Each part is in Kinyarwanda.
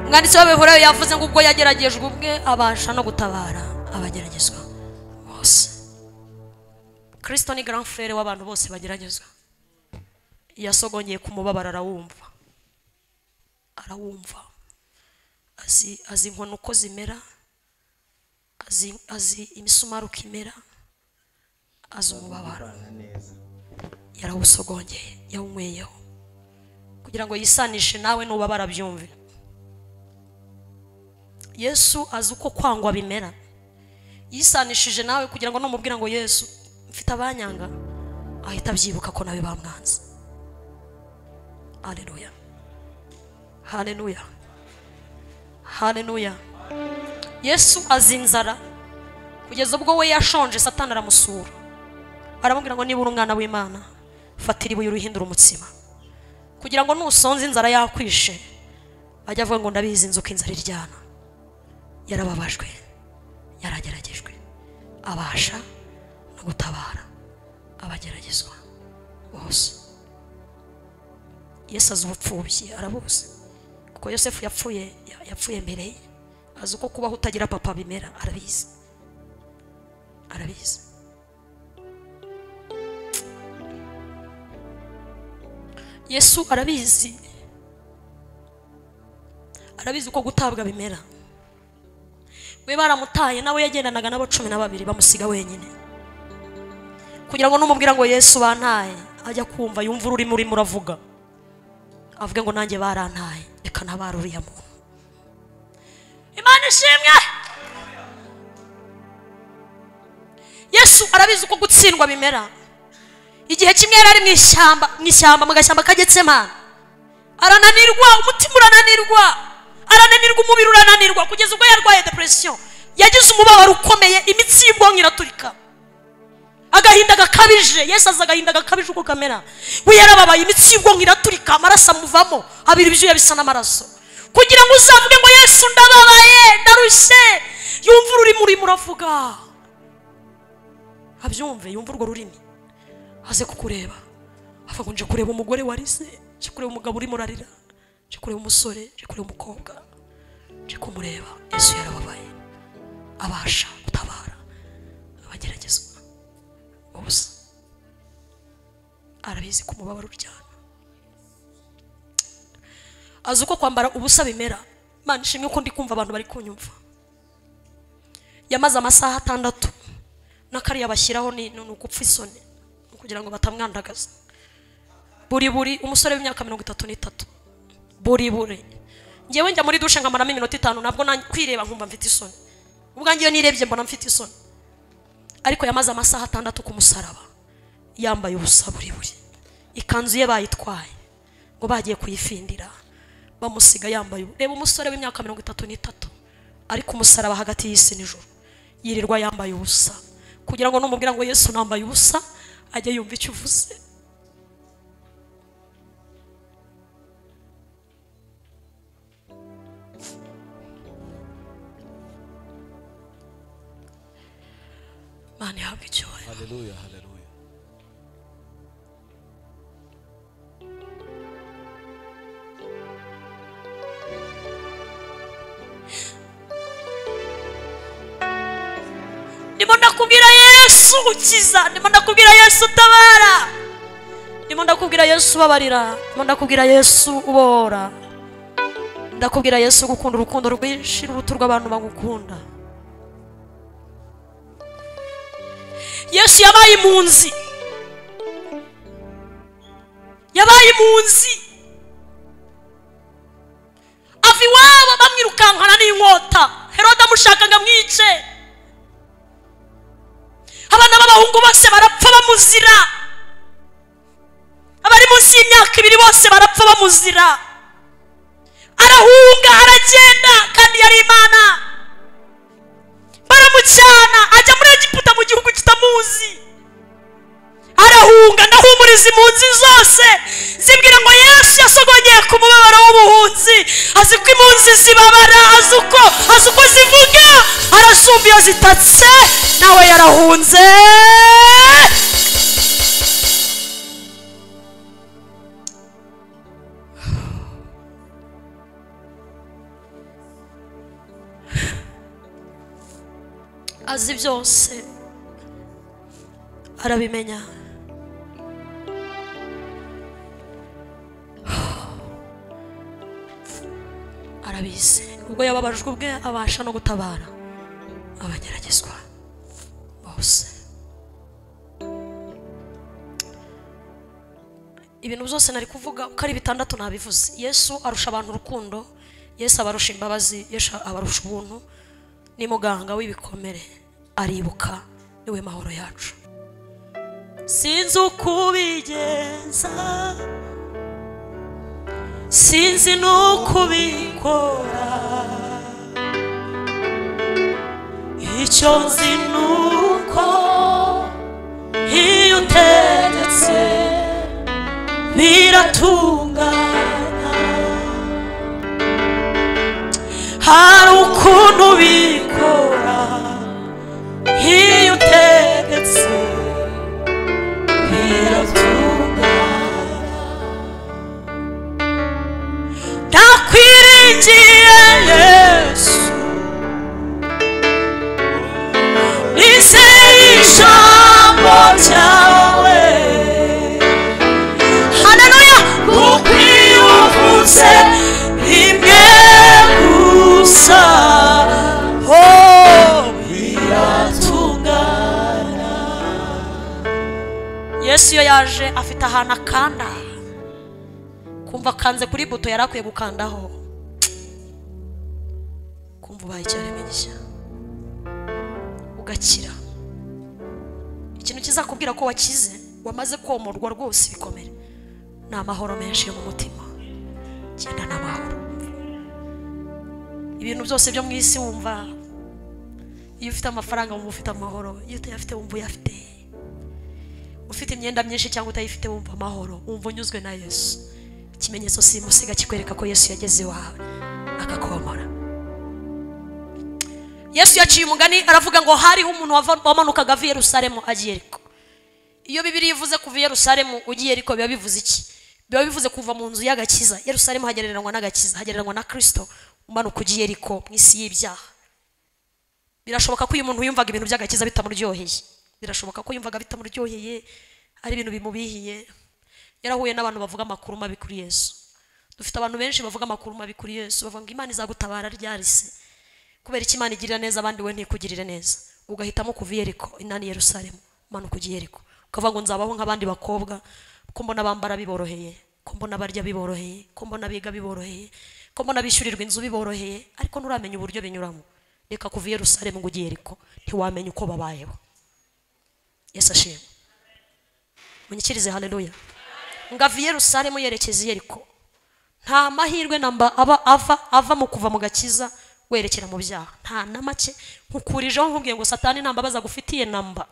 umwanditsi w'abihuriro yavuze ngo ubwo yageragejwe ubwe abasha no gutabara abageragezwa bose kirisito ni garanfere w'abantu bose bageragezwa yasogongeye ku mubabaro arawumva arawumva azi inkono uko zimera azi imisumari uko imera azi umubabaro yarawusogongeye yawunyweyeho kugira ngo yisanishe nawe n'ubabara byumve yesu azi uko kwangwa bimera yisanishije nawe kugira ngo numubwira ngo yesu mfite abanyanga ahita abyibuka ko nawe bamwanze hareruya hareruya hareruya yesu azi inzara kugeza ubwo we yashonje satana aramusura aramubwira ngo niba uri umwana w'imana fatira ibuye uruhindura umutsima kugira ngo nusonze inzara yakwishe ajya avuga ngo ndabizi inzu inzara iryana yarababajwe yarageragejwe abasha no gutabara abageragezwa bose yesu azi ubupfubyi arabuzi kuko yosefu yapfuye yapfuye mbere ye azi uko kubaho utagira papa bimera arabizi arabizi yesu arabizi arabizi uko gutabwa bimera we baramutaye nawe yagendanaga n'abo cumi na babiri bamusiga wenyine kugira ngo numubwira ngo yesu bantaye ajya kumva yumva ururimi urimo uravuga avuge ngo nanjye barantaye reka ntabara uriya muntu imana ishimwe yesu arabizi uko gutsindwa bimera igihe kimwe yari ari mu ishyamba mu ishyamba mu gashyamba kagetsemana arananirwa umutima urananirwa arananirwa umubiri urananirwa kugeza ubwo yarwaye depression yagize umubabaro ukomeye imitsi y'ubwonko iraturika agahinda gakabije yesu aza agahinda gakabije uko kamera we yarababaye imitsi y'ubwonko iraturika amaraso amuvamo habiri ibyuya bisa n'amaraso kugira ngo uzavuge ngo yesu ndababaye ndarushye yumva ururimi urimo uravuga abyumve yumva urwo rurimi aze kukureba avuga nje kureba umugore warize nje kureba umugabo urimo urarira nje kureba umusore nje kureba umukobwa nje kumureba yesu yarababaye abasha gutabara abageragezwa ubusa arabizi ko umubabaro uryana azi uko kwambara ubusa bimera imana ishimwe ko ndi kumva abantu bari kunyumva yamaze amasaha atandatu n'akariya bashyiraho ni ugupfa isoni kugira ngo batamwandagaza buri buri umusore w'imyaka mirongo itatu n'itatu buri buri ngewe njya muri dushe nkamaramo iminota itanu ntabwo kwireba nkumva mfite isoni ubwanjye iyo nirebye mbona mfite isoni ariko yamaze amasaha atandatu ku musaraba yambaye ubusa buri buri ikanzu ye bayitwaye ngo bagiye kuyifindira bamusiga yambaye reba umusore w'imyaka mirongo itatu n'itatu ariko umusaraba hagati y'isi nijoro yirirwa yambaye ubusa kugira ngo numubwira ngo yesu nambaye ubusa ajya yumva icyo uvuze mani ihabwa icyubahiro ndimo ndakubwira yesu ukiza ndimo ndakubwira yesu utabara ndimo ndakubwira yesu ubabarira ndimo ndakubwira yesu ubora ndakubwira yesu gukunda urukundo rwinshi rubuto rw'abantu bagukunda yesu yabaye impunzi yabaye impunzi ava iwabo bamwirukankana n'inkota herode amushakaga mwice abana b'abahungu bose barapfa bamuzira abari munsi y'imyaka ibiri bose barapfa bamuzira arahunga aragenda kandi yari imana baramucyana ajya muri egiputa mu gihugu kitamuzi arahunga ndahumuriza impunzi zose zibwira ngo yesu yasogongeye ku mubabaro w'ubuhunzi azi ko impunzi zibabara azi uko azi uko zivuga arazumva iyo zitatse nawe yarahunze azi byose arabimenya arabizi ubwo yababajwe ubwe abasha no gutabara abageragezwa bose ibintu byose nari kuvuga uko ari bitandatu nabivuze yesu arusha abantu urukundo yesu abarusha imbabazi yesu abarusha ubuntu ni muganga w'ibikomere aribuka niwe mahoro yacu sinzi uko ubigenza sinzi n'uko ubikora icyo nzi ni uko iyo utegetse biratungana hari ukuntu bikora iyo utegetse biratungana nakwiringiye yesu nizeye ijambo ryawe haleluya kuko iyo uvuze rimwe gusa oh biratungana yesu iyo yaje afite ahantu akanda kumva akanze kuri buto yari akwiye gukandaho kumva ubaye icyaremwe gishya ugakira ikintu kizakubwira ko wakize wamaze komorwa rwose ibikomere ni amahoro menshi yo mu mutima genda n'amahoro ibintu byose byo mu isi wumva iyo ufite amafaranga wumva ufite amahoro iyo utayafite wumva uyafite ufite imyenda myinshi cyangwa utayifite wumva amahoro wumva unyuzwe na yesu ikimenyetso simusiga kikwereka ko yesu yageze iwawe akakomora yesu yaciye umugani aravuga ngo hariho umuntu wava- wamanukaga ava i yerusalemu agiye eriko iyo bibiri ivuze kuva i yerusalemu ugiye eriko biba bivuze iki biba bivuze kuva mu nzu y'agakiza yerusalemu hagereranywa n'agakiza hagereranywa na kirisito umanuka ugiye eriko mu isi y'ibyaha birashoboka ko uyu muntu yumvaga ibintu by'agakiza bitamuryoheye birashoboka ko yumvaga bitamuryoheye ari ibintu bimubihiye yarahuye n'abantu bavuga amakuru mabi kuri yesu dufite abantu benshi bavuga amakuru mabi kuri yesu bavuga ngo imana izagutabara ryarisi kubera icyo imana igirira neza abandi we ntikugirire neza ugahitamo kuva i yeriko inani yerusalemu umanuka ujya i yeriko ukavuga ngo nzabaho nk'abandi bakobwa ko mbona bambara biboroheye ko mbona barya biboroheye ko mbona biga biboroheye ko mbona bishyurirwa inzu biboroheye ariko nturamenya uburyo binyuramo reka kuva i yerusalemu ngo ujye i yeriko ntiwamenya uko babayeho yesu ashimwe munyikirize haleluya ngava i yerusalemu yerekeza i yeriko nta mahirwe namba aba ava ava mu kuva mu gakiza werekera mu byaha nta na make nkukurijeho nkubwiye ngo satani nta mbabazi agufitiye namba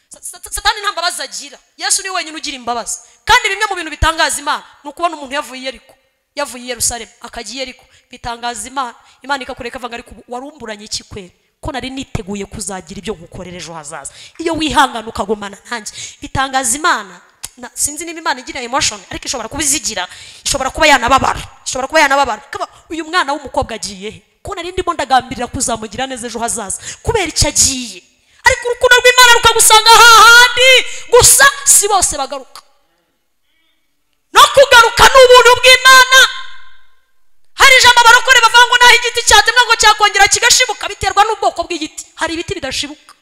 Sa- sa- satani nta mbabazi agira yesu niwe wenyine ugira imbabazi kandi bimwe mu bintu bitangaza imana ni ukubona umuntu yavuye i yeriko yavuye i yerusalemu akajya i yeriko bitangaza imana imana ikakureka ivuga ngo ariko ubu warumburanye iki kweri ko nari niteguye kuzagira ibyo nkukorera ejo hazaza iyo wihangana ukagumana nanjye bitangaza imana na, sinzi niba imana igira emotion ariko ishobora kuba izigira ishobora kuba yanababara ishobora kuba yanababara Kaba, uyu mwana w'umukobwa agiye he ko nari ndimo ndagambirira kuzamugira neza ejo hazaza kubera icyo agiye ariko urukundo rw'imana rukagusanga hahandi gusa si bose bagaruka no kugaruka ni ubuntu bw'imana hari ijambo abarokore bavuga ngo naho igiti cyatemwa ngo cyakongera kigashibuka biterwa n'ubwoko bw'igiti hari ibiti bidashibuka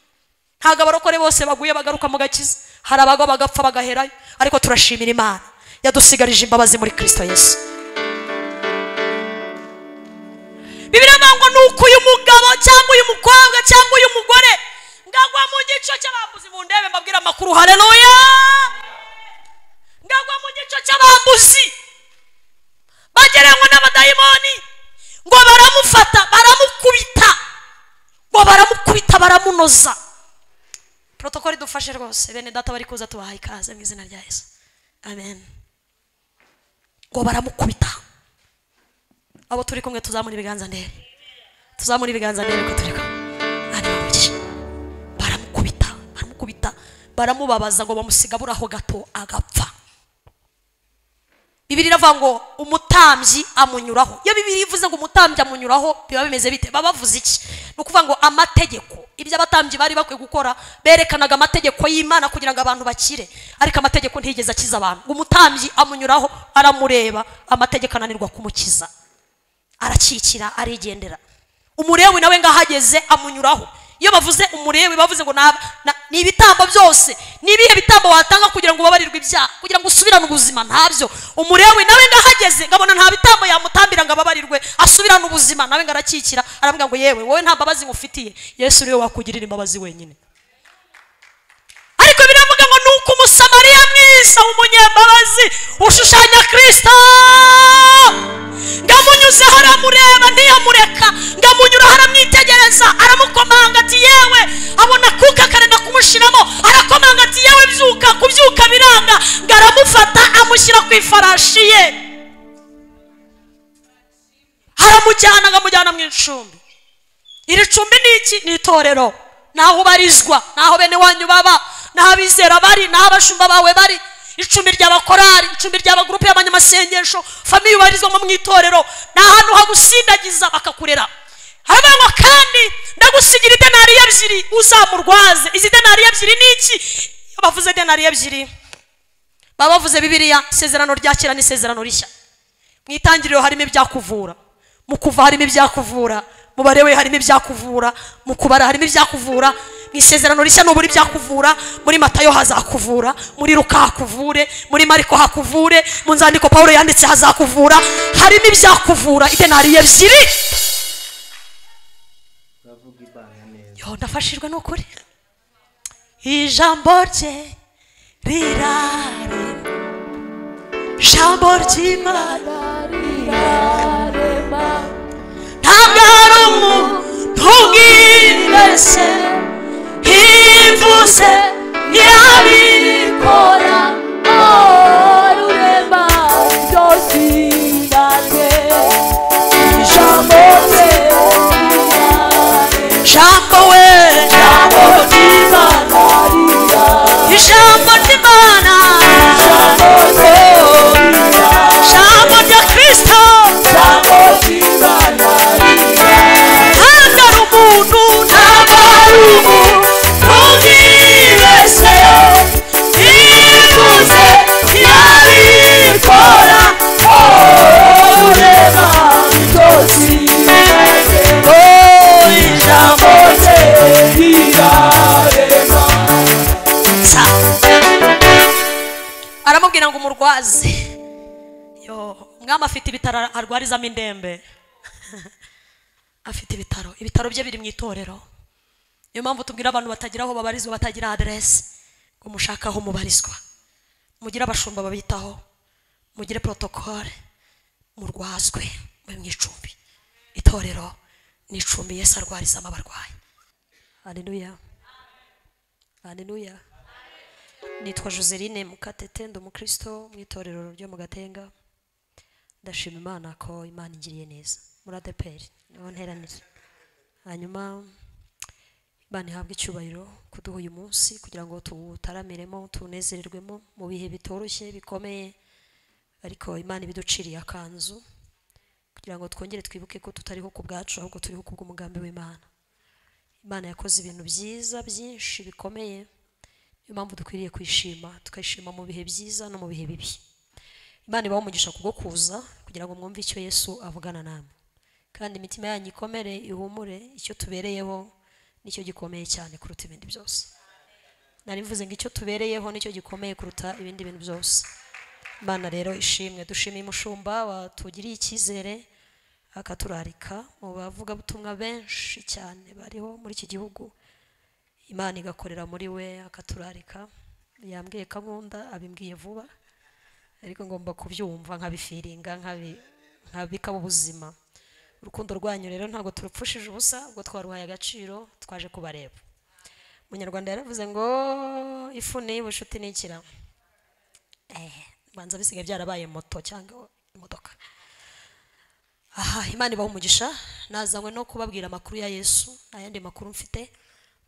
ntabwo abarokore bose baguye bagaruka mu gakiza hari abagwa bagapfa bagaherayo ariko turashimira imana yadusigarije imbabazi muri kristo yesu bibiri avuga ngo ni uko uyu mugabo cyangwa uyu mukobwa cyangwa uyu mugore ngagwa mu gico cy'abambuzi mu ndebe mbabwira amakuru hareruya ngagwa mu gico cy'abambuzi bagereranywa n'abadayimoni ngo baramufata baramukubita ngo baramukubita baramunoza protokoli idufashe rwose bene data bari kuza tubahaye ikaze mu izina rya yesu amen ngo baramukubita abo turi kumwe tuzamura ibiganza ndebe tuzamura ibiganza ndebe ko turi kumwe Bana bamugisha. baramukubita baramukubita baramubabaza ngo bamusiga buraho gato agapfa bibiri iravuga ngo umutambyi amunyuraho iyo bibiri ivuze ngo umutambyi amunyuraho biba bimeze bite baba bavuze iki ni ukuvuga ngo amategeko ibyo abatambyi bari bakwiye gukora berekanaga amategeko y'imana kugira ngo abantu bakire ariko amategeko ntigeze akiza abantu ngo umutambyi amunyuraho aramureba amategeko ananirwa kumukiza arakikira arigendera umurewi nawe ngaho ageze amunyuraho iyo bavuze umurewi bavuze ngo "Naba- na- ni ibitambo byose ni ibihe bitambo watanga kugira ngo ubabarirwe ibyaha kugira ngo usubirane ubuzima ntabyo umurewi nawe ngahageze ngabona nta bitambo yamutambira ngo ababarirwe asubirane ubuzima nawe ngo arakikira arambwira ngo yewe wowe nta mbabazi ngufitiye yesu uriwe wakugirira imbabazi wenyine ariko biravuga ngo ni uko umusamariya mwiza w'umunyambabazi ushushanya kirisita ngamunyuzeho aramureba ntiyamureka ngamunyuraho aramwitegereza aramukomanga ati yewe abona akuka akarenda kumushiramo arakomanga ati yewe byuka kubyuka biranga ngo aramufata amushyira ku ifarashi ye aramujyana akamujyana mu icumbi iri cumbi ni iki ni itorero naho ubarizwa naho bene wanyu baba naho abizera bari naho abashumba bawe bari icumbi ry'abakorari icumbi ry'abagurupe y'abanyamasengesho famiye ubarizwamo mu itorero ni ahantu hagusindagiza bakakurera haravuga ngo kandi ndagusigira idenariyo ebyiri uzamurwaze izi denariyo ebyiri ni iki iyo bavuze denariyo ebyiri baba bavuze bibiliya isezerano rya kera n'isezerano rishya mu itangiriro harimo ibyakuvura mu kuva harimo ibyakuvura mu barewe harimo ibyakuvura mu kubara harimo ibyakuvura mu isezerano rishya nubura ibyakuvura muri matayo hazakuvura muri ruka hakuvure muri mariko hakuvure mu nzandiko pawulo yanditse hazakuvura harimo ibyakuvura idenariyo ebyiri uravuga ibanga neza yo ndafashijwe n'ukuri ijambo rye rirare ijambo ry'imana rirarema ntabwo hari umuntu ubwibeshye ivuze ntiyabikora kora rurema byose irarwe ijambo rye rirarema jambo we jambo ry'imana rirarema ijambo ry'imana jambo rya kirisito ijambo ry'imana rirarema ntabwo ari umuntu ntabwo ari umuntu ubwibeshye ivuze ntiyabikora rurema byose irarwe oh ijambo Jambore irarema Sa. aramubwira ngo umurwaze yo umwami afite ibitaro arwarizamo indembe afite ibitaro ibitaro bye biri mu itorero niyo mpamvu tubwira abantu batagira aho babarizwa batagira aderesi ngo mushake aho mubarizwa mugire abashumba babitaho mugire porotokole murwazwe mube mu icumbi itorero ni icumbi yesu arwarizamo abarwayi haleluya haleluya nitwa joseline mukatete ndi umukristo mu itorero ryo mu gatenga ndashima imana ko imana ingiriye neza muri adeperi niho nteranira hanyuma imana ihabwe icyubahiro kuduha uyu munsi kugira ngo tuwutaramiremo tunezererwemo mu bihe bitoroshye bikomeye ariko imana ibiduciriye akanzu kugira ngo twongere twibuke ko tutariho ku bwacu ahubwo turiho ku bw'umugambi w'imana imana yakoze ibintu byiza byinshi bikomeye niyo mpamvu dukwiriye kwishima tukayishima mu bihe byiza no mu bihe bibi imana ibaha umugisha kubwo kuza kugira ngo mwumve icyo yesu avugana namwe kandi imitima yanyu ikomere ihumure icyo tubereyeho nicyo gikomeye cyane kuruta ibindi byose nari mvuze ngo icyo tubereyeho nicyo gikomeye kuruta ibindi bintu byose imana rero ishimwe dushimiye umushumba watugiriye icyizere akaturarika mu bavugabutumwa benshi cyane bariho muri iki gihugu imana igakorera muri we akaturarika yambwiye ko akunda abimbwiye vuba ariko ngomba kubyumva nkabifiringa nkabi- nkabikaba ubuzima urukundo rwanyu rero ntabwo turupfushije ubusa ubwo twaruhaye agaciro twaje kubareba umunyarwanda yaravuze ngo ifu ni ubucuti ni ikiramo eh, banza bisigaye byarabaye moto cyangwa imodoka aha imana ibaha umugisha nazanywe no kubabwira amakuru ya yesu nta yandi makuru mfite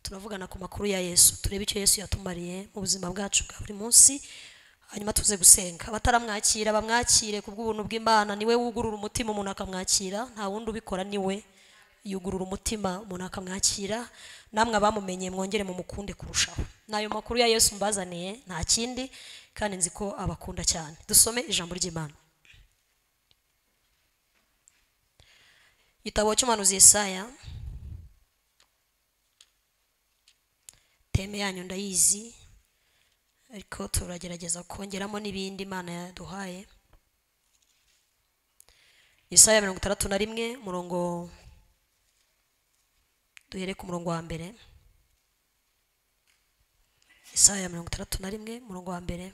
turavugana ku makuru ya yesu turebe icyo yesu yatumariye mu buzima bwacu bwa buri munsi hanyuma tuze gusenga abataramwakira bamwakire ku bw'ubuntu bw'imana niwe wugurura umutima umuntu akamwakira nta wundi ubikora niwe yugurura umutima umuntu akamwakira namwe abamumenye mwongere mumukunde kurushaho ni ayo makuru ya yesu mbazaniye nta kindi kandi nzi ko abakunda cyane dusome ijambo ry'imana igitabo cy'umuhanuzi Yesaya teme yanyu ndayizi ariko turagerageza kongeramo n'ibindi imana yaduhaye Yesaya mirongo itandatu na rimwe umurongo duhere ku murongo wa mbere Yesaya mirongo itandatu na rimwe umurongo wa mbere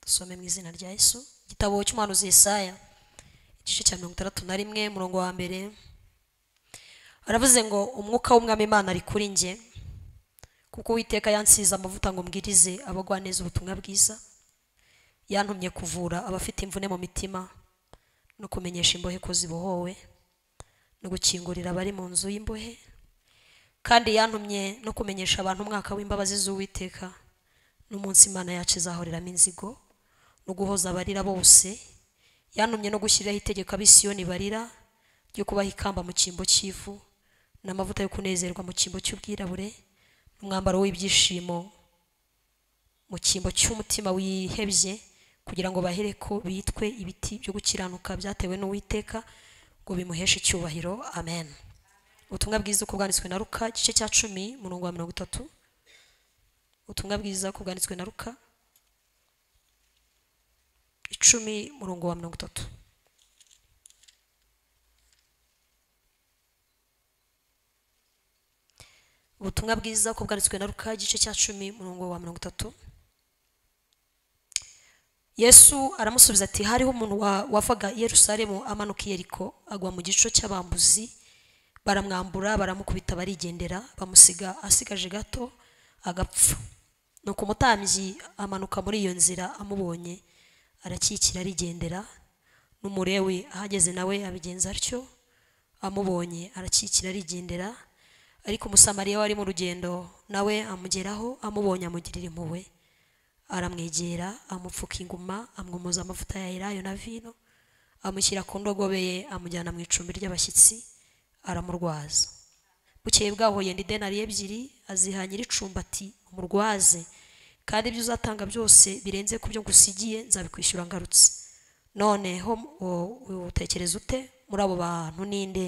dusome mu izina rya yesu igitabo cy'umuhanuzi Yesaya igice cya mirongo itandatu na rimwe umurongo wa mbere aravuze ngo umwuka w'umwami imana ari kuri njye kuko uwiteka yansize amavuta ngo mbwirize abagwaneza ubutumwa bwiza yantumye kuvura abafite imvune mu mitima no kumenyesha imbohe ko zibohowe no gukingurira abari mu nzu y'imbohe kandi yantumye no kumenyesha abantu umwaka w'imbabazi z'uwiteka n'umunsi imana yacu izahoreramo inzigo no guhoza abarira bose yantumye no gushyiraho itegeko abisiyoni barira ryo kubaha ikamba mu cyimbo cy'ivu n'amavuta yo kunezerwa mu cyimbo cy'ubwirabure n'umwambaro w'ibyishimo mu cyimbo cy'umutima wihebye kugira ngo bahere ko bitwe ibiti byo gukiranuka byatewe n'uwiteka ngo bimuheshe icyubahiro amen ubutumwa bwiza uko bwanditswe na ruka igice cya cumi umurongo wa mirongo itatu ubutumwa bwiza uko bwanditswe na ruka icumi umurongo wa mirongo itatu ubutumwa bwiza uko bwanditswe na ruka igice cya cumi umurongo wa mirongo itatu yesu aramusubiza ati hariho umuntu wa- wavaga i yerusalemu amanuka i yeriko agwa mu gico cy'abambuzi baramwambura baramukubita barigendera bamusiga asigaje gato agapfa nuko umutambyi amanuka muri iyo nzira amubonye arakikira arigendera n'umurewe ahageze nawe abigenza atyo amubonye arakikira arigendera ariko umusamariya wari mu rugendo nawe amugeraho amubonye amugirira impuhwe aramwegera amupfuka inguma amwumuza amavuta ya elayo na vino amushyira ku ndogobe ye amujyana mu icumbi ry'abashyitsi aramurwaza bukeye bwaho yenda idenari ebyiri aziha nyir'icumbati umurwaze kandi ibyo uzatanga byose birenze ku byo ngusigiye nzabikwishyura ngarutse none ho o- utekereza ute muri abo bantu ninde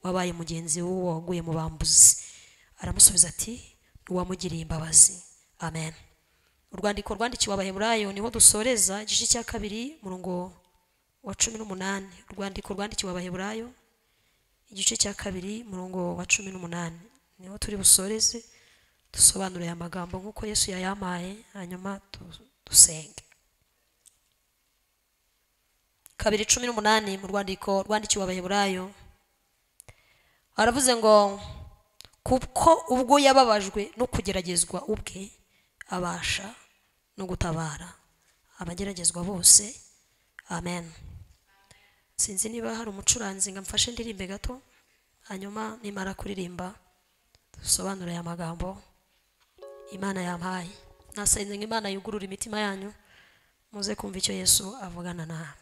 wabaye mugenzi w'uwo waguye mu bambuzi aramusubiza ati ntiwamugiriye imbabazi amen urwandiko rwandikiwe abaheburayo niho dusoreza igice cya kabiri murongo wa cumi n'umunani urwandiko rwandikiwe abaheburayo igice cya kabiri murongo wa cumi n'umunani niho turi busoreze dusobanure aya magambo nk'uko yesu yayampaye hanyuma tu- dusenge kabiri cumi n'umunani mu rwandiko rwandikiwe abaheburayo aravuze ngo kuko ubwo yababajwe no kugeragezwa ubwe abasha no gutabara abageragezwa bose amen sinzi niba hari umucuranzi ngo amfashe ndirimbe gato hanyuma nimara kuririmba dusobanure aya magambo imana yampaye nasenze ngo imana yugurure imitima yanyu muze kumva icyo yesu avugana nawe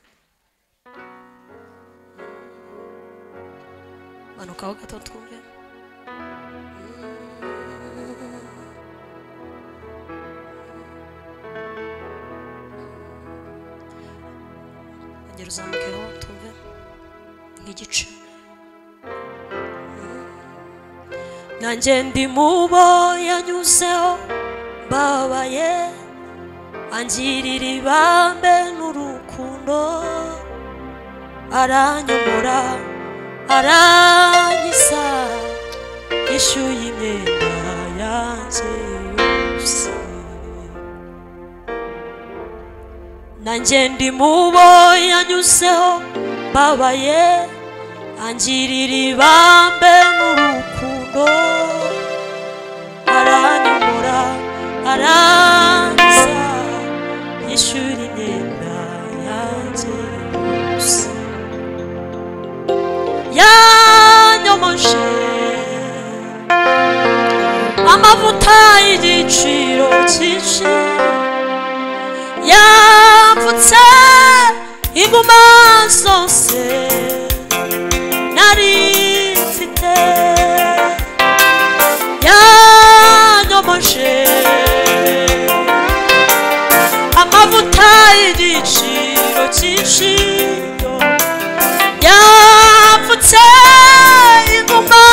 manukaho gato twumve ongera uzamukeho twumve nk'igice nanjye ndi mubo yanyuzeho mbabaye angirira ibambe n'urukundo aranyobora aranyisa yishyuye imyenda yanjye yose nanjye ndi mubo yanyuzeho mbabaye angirira ibambe n'urukundo aranyobora arangiza yishyura imyenda yanjye yose yanyomoje amavuta y'igiciro cyinshi zose nari mfite yanyomoje amavuta y'igiciro cyinshi yapfutse inguma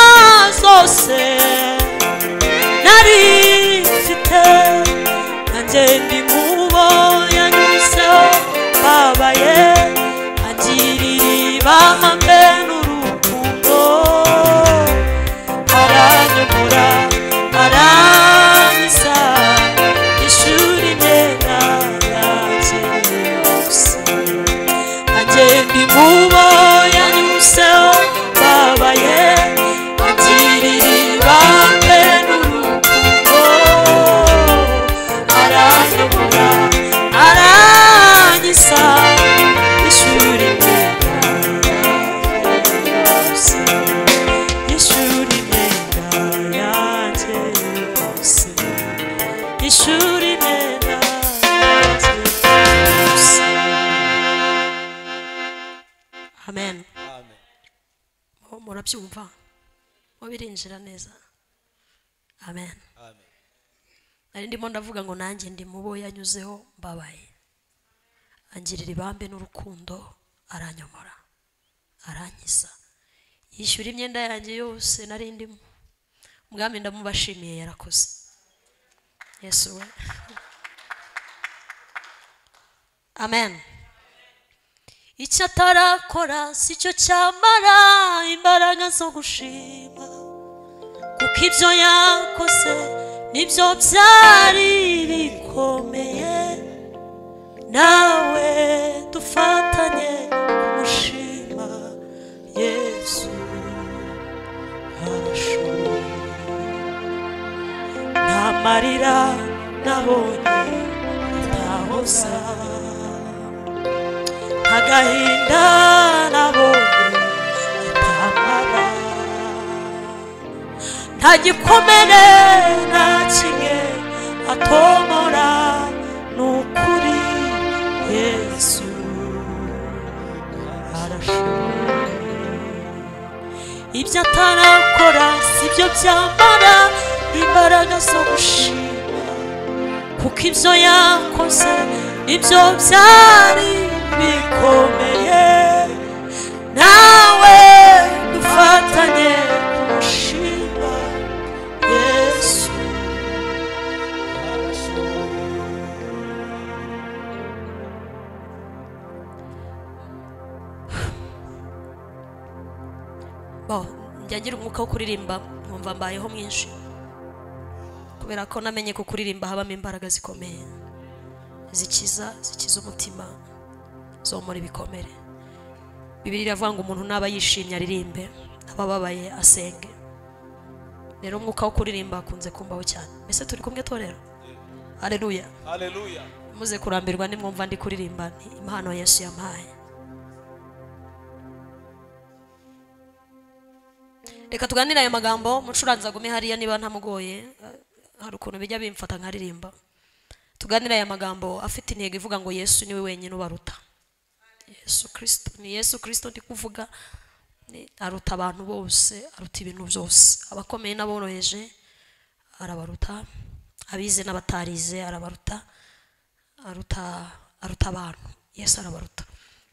zose nari mfite nanjye ndi mubo yanyuzeho babaye agiriri bamambe n'urukundo aranyomora arangiza ishuri ndera yanjye yose agenda imubo yanyuseho babaye agiriri bambe n'urukundo aranyobora aranyisa ishuri ndera yose ishuri ndera yanjye yose ishuri ndera yanjye yose amen Mu- murabyumva mu birinjira neza amen nari ndimo ndavuga ngo nanjye ndi mu bo yanyuzeho mbabaye angirira ibambe n'urukundo aranyomora arankiza yishyura imyenda yanjye yose nari ndimo ubwami ndamubashimiye yarakoze yesu we amen icyo atarakora si cyo cyamara imbaraga zo gushima kuko ibyo yakoze nibyo byari bikomeye nawe dufatanye kumushima yesu arashoboye nta marira nabonye atahoza nta gahinda nabonye atamara nta gikomere nta kimwe atomora ni ukuri yesu arashoboye ibyo atarakora si byo byambara imbaraga zo gushima kuko ibyo yakoze ibyo byari bikomeye nawe dufatanye kumushima yesu bo njya ngira umwuka wo kuririmba nkumva mbayeho mwinshi kubera ko namenye ko kuririmba habamo imbaraga zikomeye zikiza zikiza umutima zomora ibikomere bibiri iravuga ngo umuntu naba yishimye aririmbe aba ababaye asenge rero umwuka wo kuririmba akunze kumbaho cyane mbese turi kumwe torero aleluya Hallelujah. muze kurambirwa nimwumva ndi kuririmba ni impano yesu yampaye reka tuganire ayo magambo mucuranzi agume hariya niba ntamugoye eh, hari ukuntu bijya bimfata nkaririmba tuganire aya magambo afite intego ivuga ngo yesu niwe wenyine ubaruta yesu kirisito ni yesu kirisito ndi kuvuga ni- aruta abantu bose aruta ibintu byose abakomeye n'aboroheje arabaruta abize n'abatarize arabaruta aruta aruta abantu yesu arabaruta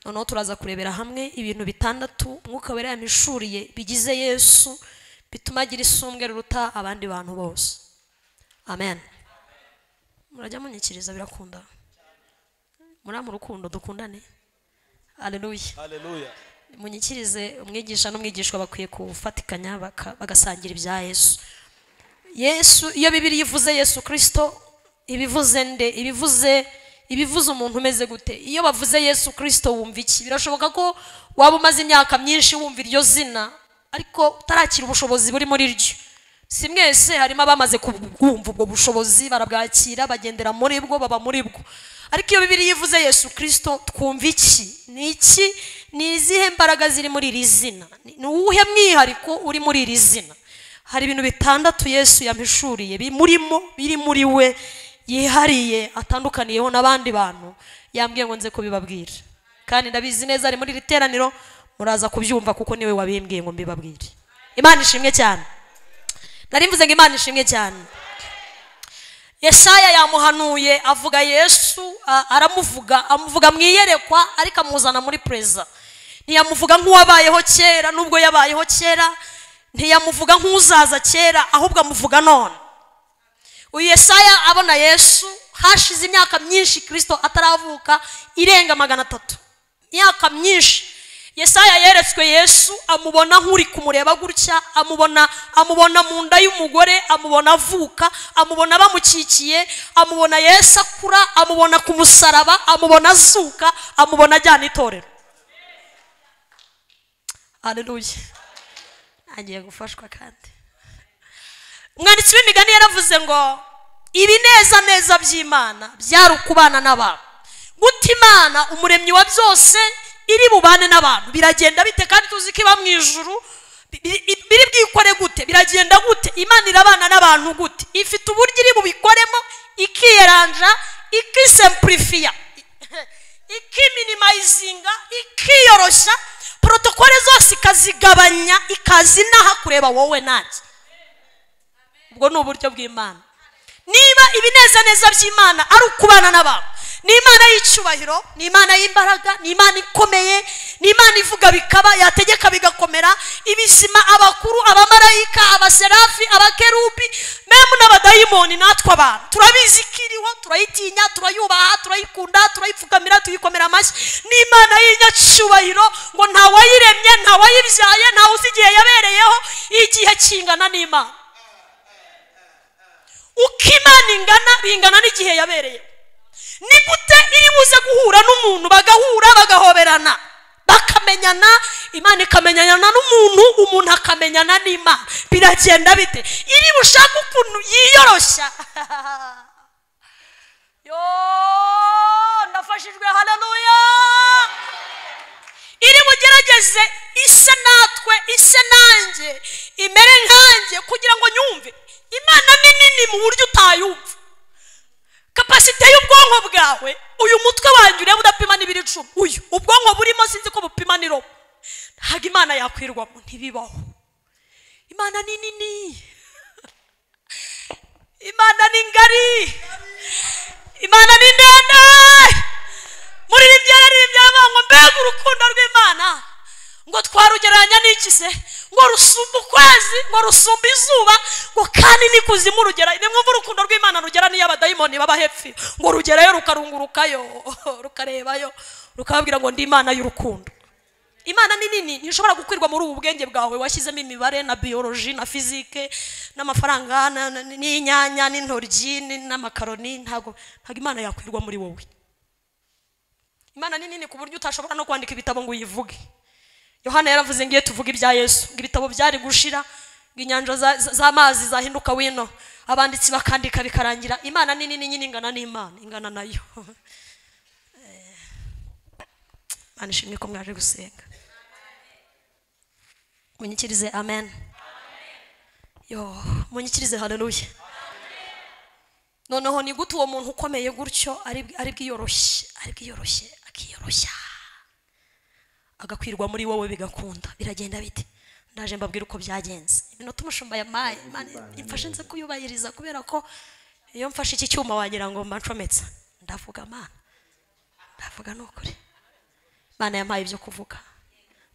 noneho turaza kurebera hamwe ibintu bitandatu umwuka wera yamishuriye bigize yesu bituma agira isumbwe ruruta abandi bantu bose amen murajya munyikiriza birakunda muri mu rukundo dukundane aleluya Hallelujah. munyikirize umwigisha n'umwigishwa bakwiye kufatikanya baka- bagasangira ibya yesu yesu iyo bibiri ivuze yesu kirisito ibivuze nde ibivuze ibivuze umuntu umeze gute iyo bavuze yesu kirisito wumva iki birashoboka ko waba umaze imyaka myinshi wumva iryo zina ariko utarakira ubushobozi buri muri ryo si mwese harimo abamaze kubwumva ubwo bushobozi barabwakira bagendera muri bwo baba muri bwo ariko iyo bibiri yivuze yesu kirisito twumva iki ni iki ni izihe mbaraga ziri muri iri zina Ni- ni uwuhe mwihariko uri muri iri zina hari ibintu bitandatu yesu yampishuriye biri murimo biri muri we yihariye atandukaniyeho n'abandi bantu yambwiye ngo nze kubibabwira kandi ndabizi neza ari muri iri teraniro muraza kubyumva kuko niwe wabimbwiye ngo mbibabwire imana ishimwe cyane nari mvuze ngo imana ishimwe cyane yesaya yamuhanuye avuga yesu a- aramuvuga amuvuga mu iyerekwa ariko amuzana muri perezida ntiyamuvuga nk'uwabayeho kera n'ubwo yabayeho kera ntiyamuvuga nk'uzaza kera ahubwo amuvuga none uyu yesaya abona yesu hashize imyaka myinshi kirisito ataravuka irenga magana atatu imyaka myinshi yesaya yeretswe yesu amubona nk'uri kumureba gutya amubona amubona mu nda y'umugore amubona avuka amubona bamukikiye amubona yesu akura amubona ku musaraba amubona azuka amubona ajyana itorero hareruye ntangiye gufashwa kandi umwanditsi w'imigani yaravuze ngo ibinezaneza by'imana byari ukubana n'abantu guta imana umuremyi wa byose iri bubane n'abantu biragenda bite kandi tuzi ko iba mu ijuru bi- bi- biri bwikore gute biragenda gute imana irabana n'abantu gute ifite uburyo iri bubikoremo ikiyeranja ikisempurifiya ikiminimayizinga ikiyoroshya porotokole zose ikazigabanya ikaza inaha kureba wowe nanjye ubwo ni uburyo bw'imana niba ibinezaneza by'imana ari ukubana n'abantu ni imana y'icyubahiro ni imana y'imbaraga ni imana ikomeye ni imana ivuga bikaba yategeka bigakomera ibizima abakuru abamarayika abaserafi abakerubi memu n'abadayimoni natwe abantu turabizi ko iriho turayitinya turayubaha turayikunda turayipfukamira tuyikomera amashyi ni imana y'inyacyubahiro ngo nta wayiremye nta wayibyaye ntawe uzi igihe yabereyeho igihe kingana n'imana uko imana ingana bingana n'igihe yabereye ni gute iri buze guhura n'umuntu bagahura bagahoberana bakamenyana imana ikamenyana n'umuntu umuntu akamenyana n'imana biragenda bite iri bushake ukuntu yiyoroshya yo ndafashijwe haleluya iri bugerageze ise natwe ise nanjye imere nkanjye kugira ngo nyumve imana ni nini mu buryo utayumva kapasite y'ubwonko bwawe uyu mutwe wanjye ureba udapima n'ibiri icumi uyu ubwonko burimo sinzi ko bupima n'irobo ntabwo imana yakwirwamo ntibibaho imana ni nini imana ni ngari imana ni ndende muri iri byera riri byaba ngo mbega urukundo rw'imana ngo twarugereranya n'iki se ngo rusumba ukwezi ngo rusumba izuba ngo kandi n'ikuzimu rugera nimwumva urukundo rw'imana rugera n'iyo abadayimoni baba hepfo ngo rugerayo rukarungurukayo rukarebayo rukababwira ngo ndi imana y'urukundo imana ni nini ntishobora gukwirwa muri ubu bwenge bwawe washyizemo imibare na biyoloji na fizike n'amafaranga na- na- n'inyanya n'intoryi ni- n'amakaroni ntabwo ntabwo imana yakwirwa muri wowe imana ni nini ku buryo utashobora no kwandika ibitabo ngo uyivuge yohana yaravuze ngiye tuvuge ibya yesu ngo ibitabo byari gushira ngo inyanja za- za- z'amazi zahinduka wino abanditsi bakandika bikarangira imana ni nini nyine ingana n'imana ingana nayo Eh, imana ishimwe ko mwaje gusenga munyikirize amen yo munyikirize haleluya noneho ni gute uwo muntu ukomeye gutyo ari ari bwiyoroshye ari bwiyoroshye akiyoroshya agakwirwa muri wowe bigakunda biragenda bite ndaje mbabwira uko byagenze iminota umushumba yamaye Imana imfashe nze kuyubahiriza kubera ko iyo mfashe iki cyuma wagira ngo mbancometsa ndavuga mana ndavuga ni ukuri mana yampaye ibyo kuvuga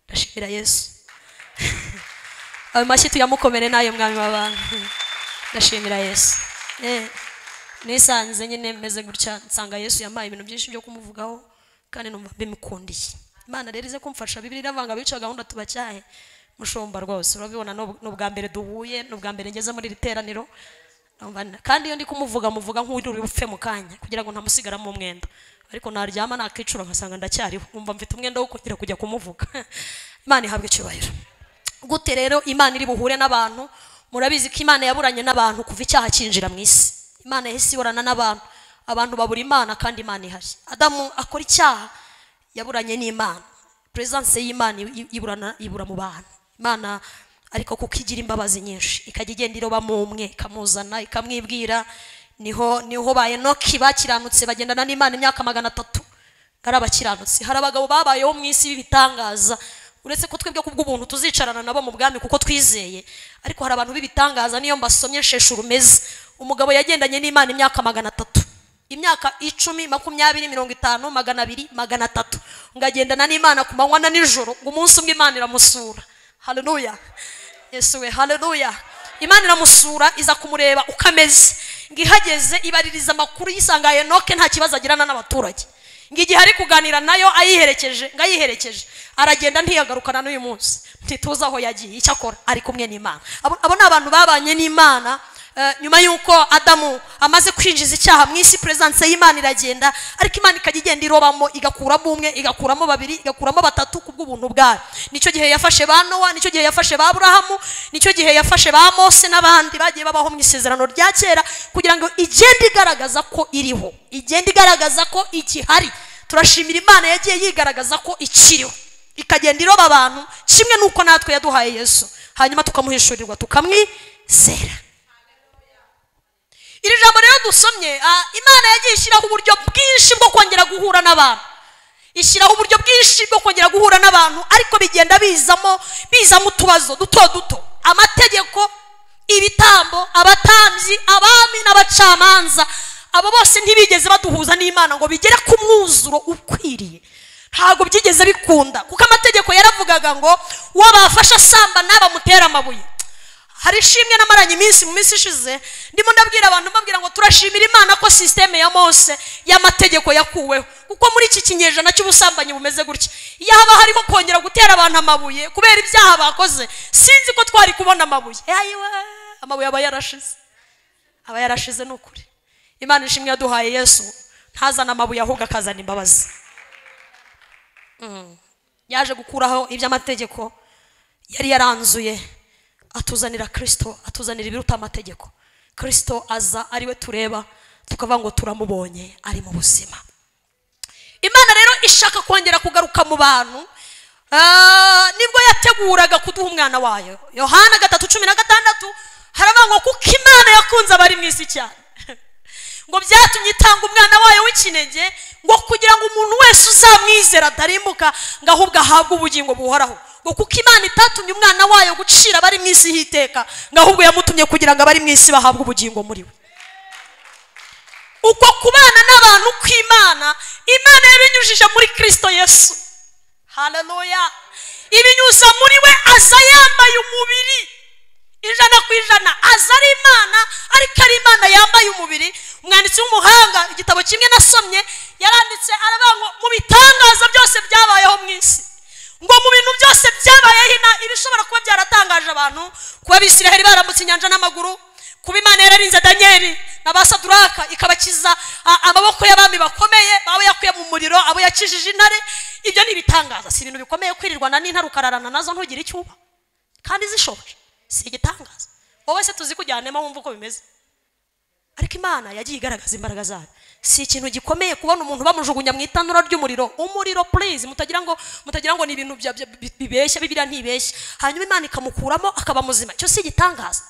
ndashimira yesu ayo mashyi tuyamukomere n'ayo mwami w'abantu ndashimira yesu Eh, nisanze nyine meze gutya nsanga yesu yampaye ibintu byinshi byo kumuvugaho kandi numva mbimukundiye imana rero ize kumfasha bibiri iravuga ngo abica gahunda tubacyahe mushumba rwose urabibona ni ubw- ni ubwa mbere duhuye ni ubwa mbere ngeze muri iri teraniro Numva ni- kandi iyo ndi kumuvuga muvuga nk'uri bupfe mu kanya kugira ngo ntamusigaramo umwenda ariko naryama nakicura nkasanga ndacyariho nkumva mfite umwenda wo kongera kujya kumuvuga imana ihabwa icyubahiro gute rero imana iri buhure n'abantu murabizi ko imana yaburanye n'abantu kuva icyaha cyinjira mu isi imana yahise iburana n'abantu abantu babura imana kandi imana ihari adamu akora icyaha yaburanye n'imana perezidanse y'imana i- iburana ibura mu bantu imana ariko kuko igira imbabazi nyinshi ikajya igenda iroba mu umwe ikamuzana ikamwibwira niho niho ba enoki bakiranutse bagendana n'imana imyaka magana atatu ari abakiranutsi hari abagabo babayeho mu isi b'ibitangaza uretse ko twebwe kubw'ubuntu tuzicarana nabo mu bwami kuko twizeye ariko hari abantu b'ibitangaza niyo mbasomye sheshe urumeze umugabo yagendanye n'imana imyaka magana atatu imyaka icumi makumyabiri mirongo itanu magana abiri magana atatu ngo agendana n'imana ku manywa na nijoro ngo umunsi umwe imana iramusura haleluya yesu we haleluya imana iramusura iza kumureba uko ameze ngo ihageze ibaririza amakuru yisanga henoke nta kibazo agirana n'abaturage ngo igihe ari kuganira nayo ayiherekeje ngo ayiherekeje aragenda ntiyagarukana n'uyu munsi ntituzi aho yagiye icyo akora ari kumwe n'imana Abo- abo ni abantu babanye n'imana eh, nyuma y'uko adamu amaze kwinjiza icyaha mu isi perezidanse y'imana iragenda ariko imana ikajya igenda irobamo igakuramo umwe igakuramo babiri igakuramo batatu ku bw'ubuntu bwayo nicyo gihe yafashe ba nowa nicyo gihe yafashe ba aburahamu nicyo gihe yafashe ba mose n'abandi bagiye babaho mu isezerano rya kera kugira ngo igende igaragaza ko iriho igenda igaragaza ko ikihari turashimira imana yagiye yigaragaza ko ikiriho ikagenda iroba abantu kimwe n'uko natwe yaduhaye yesu hanyuma tukamuhishurirwa tukamwizera iri jambo rero dusomye ah, imana yagiye ishyiraho uburyo bwinshi bwo kongera guhura n'abantu ishyiraho uburyo bwinshi bwo kongera guhura n'abantu ariko bigenda bizamo bizamo utubazo duto duto amategeko ibitambo abatambyi abami n'abacamanza abo bose ntibigeze baduhuza n'imana ngo bigere ku mwuzuro ukwiriye ntabwo byigeze bikunda kuko amategeko yaravugaga ngo wabafasha asambana bamutere amabuye hari ishimwe namaranye iminsi mu minsi ishize ndimo ndabwira abantu mbabwira ngo turashimira imana ko sisiteme ya mose y'amategeko yakuweho kuko muri iki kinyejana cy'ubusambanyi bumeze gutya iyo haba hariho kongera gutera abantu amabuye kubera ibyaha bakoze sinzi ko twari kubona amabuye Ayiwe, amabuye aba yarashize aba yarashize ni ukuri imana ishimwe yaduhaye yesu ntazana amabuye ahubwo akazana imbabazi Mm. yaje gukuraho iby'amategeko yari yaranzuye atuzanira kirisito atuzanira ibiruta amategeko kirisito aza ariwe tureba tukavuga ngo turamubonye ari mu buzima imana rero ishaka kongera kugaruka mu bantu ah, nibwo yateguraga kuduha umwana wayo yohana gatatu cumi na gatandatu haravuga ngo kuko imana yakunze abari mu isi cyane ngo byatumye itanga umwana wayo w'ikinege ngo kugira ngo umuntu wese uzamwizera adarimbuka ngo ahubwo ahabwe ubugingo buhoraho ngo kuko imana itatumye umwana wayo gucira abari mu isi hiteka ngo ahubwo yamutumye kugira ngo abari mu isi bahabwe ubugingo muri we uko kubana n'abantu kw'imana imana yabinyujije muri kirisito yesu haleluya ibinyuza muri we aza yambaye umubiri ijana ku ijana aza ari imana ariko ari imana yambaye umubiri umwanditsi w'umuhanga igitabo kimwe nasomye yaranditse aravuga ngo mu bitangaza byose byabayeho mu isi ngo mu bintu byose byabayeho ina- ibishobora kuba byaratangaje abantu kuba abisiraheli barambutse inyanja n'amaguru kuba imana yararinze daniyeli na ba saduraka ikabakiza a- amaboko y'abami bakomeye baba yakuye mu muriro abo yakijije intare ibyo ni ibitangaza si ibintu bikomeye kwirirwana n'intare ukararana nazo ntugire icyo uba kandi zishoboje si igitangaza wowe se tuzi kujyanemo wumva uko bimeze ariko imana yagiye igaragaza imbaraga zayo si ikintu gikomeye kubona umuntu bamujugunya mu itanura ry'umuriro umuriro please mutagira ngo mutagira ngo ni ibintu bya- bya- bi- bibeshya bibiriya ntibeshya hanyuma imana ikamukuramo akaba muzima icyo si igitangaza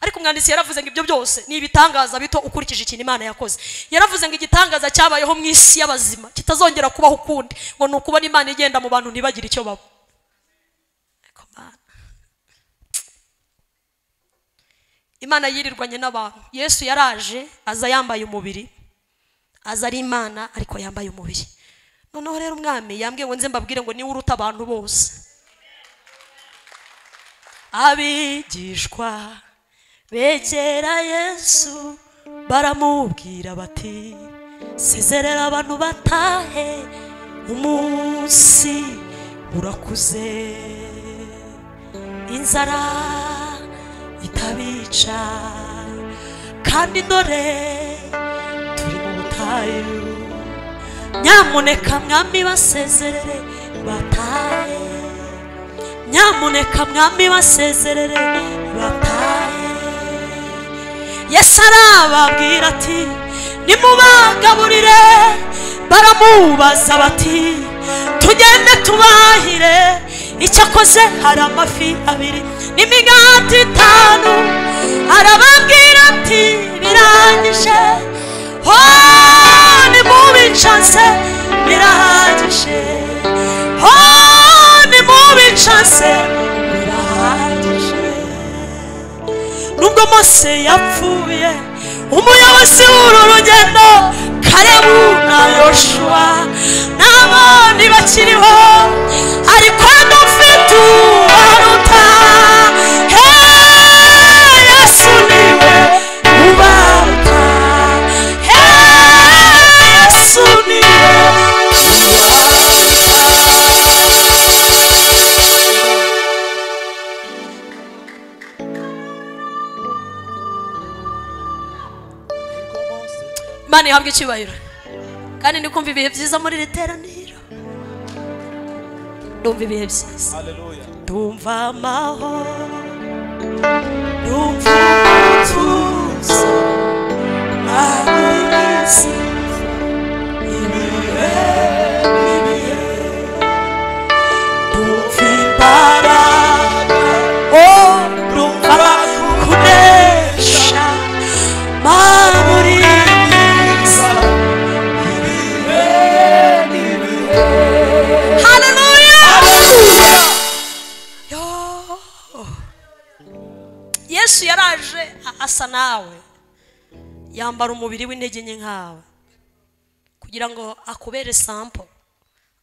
ariko umwanditsi yaravuze ngo ibyo byose ni ibitangaza bito ukurikije ikintu imana yakoze yaravuze ngo igitangaza cyabayeho mu isi y'abazima kitazongera kubaho ukundi ngo ni ukubona imana igenda mu bantu ntibagire icyo baba Ariko Mana, imana yirirwanye n'abantu yesu yaraje aza yambaye umubiri aza ari imana ariko yambaye umubiri noneho rero umwami yambwiye ngo nze mbabwire ngo niwe uruta abantu bose abigishwa begera yesu baramubwira bati sezerera abantu batahe umunsi urakuze inzara itabica kandi dore turi mu butayu nyamuneka mwami basezerere batahe nyamuneka mwami basezerere batahe yesu arababwira ati nimubagaburire baramubaza bati tugende tubahire icyakoze hari amafi abiri n'imigati itanu arababwira ati birangije Oh, ni mubi ncanse birahagije Oh, ni mubi ncanse birahagije nubwo mose yapfuye umuyobozi w'uru rugendo karebu na yoshuwa n'abandi bakiriho ariko dufite uwaruta Hey, yesu niwe ubaruta Hey, yesu niwe imana ihabwa icyubahiro kandi ndi kumva ibihe byiza muri iri teraniro ndumva ibihe byiza ndumva amahoro ndumva umutuzo ntabwizi ibihe n'ibihe ndumva imbaraga oh ndumva kunesha mana muri myiza ibihe n'ibihe haleluya Yo. yesu yaraje a- asa nawe yambara umubiri w'intege nke nkawe kugira ngo akubere sampo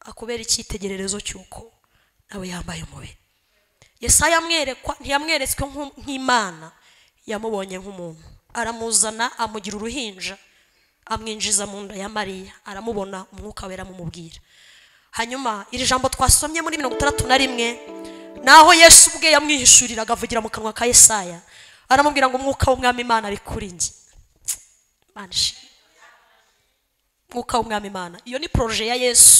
akubere icyitegererezo cy'uko nawe yambaye umubiri yesaya amwerekwa ntiyamweretswe nk'u- nk'imana yamubonye nk'umuntu aramuzana amugira uruhinja amwinjiza mu nda ya mariya aramubona umwuka wera amumubwira hanyuma iri jambo twasomye muri mirongo itandatu na rimwe naho yesu ubwe yamwihishurira agavugira mu kanwa ka yesaya aramubwira ngo umwuka w'umwami imana ari kuri njye Mana ishimwe. umwuka w'umwami imana iyo ni poroje ya yesu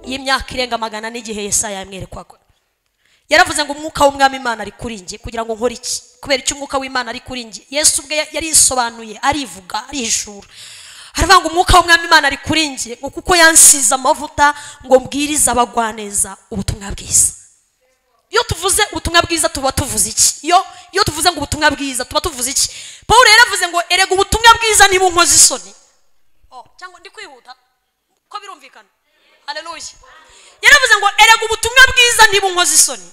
y'imyaka irenga magana n'igihe yesaya yamwerekwaga yaravuze ngo umwuka w'umwami imana ari kuri njye kugira ngo nkore iki kubera icyo umwuka w'imana ari kuri njye yesu ubwe yarisobanuye arivuga arihishura aravuga ngo umwuka w'umwami imana ari kuri njye ngo kuko yansize amavuta ngo mbwirize abagwaneza ubutumwa bwiza iyo tuvuze ubutumwa bwiza tuba tuvuze iki iyo iyo tuvuze ngo ubutumwa bwiza tuba tuvuze iki paul yaravuze ngo erega ubutumwa bwiza niba unkoze isoni Oh, cyangwa ndi kwihuta ko birumvikana haleluya yaravuze ngo erega ubutumwa bwiza niba unkoze isoni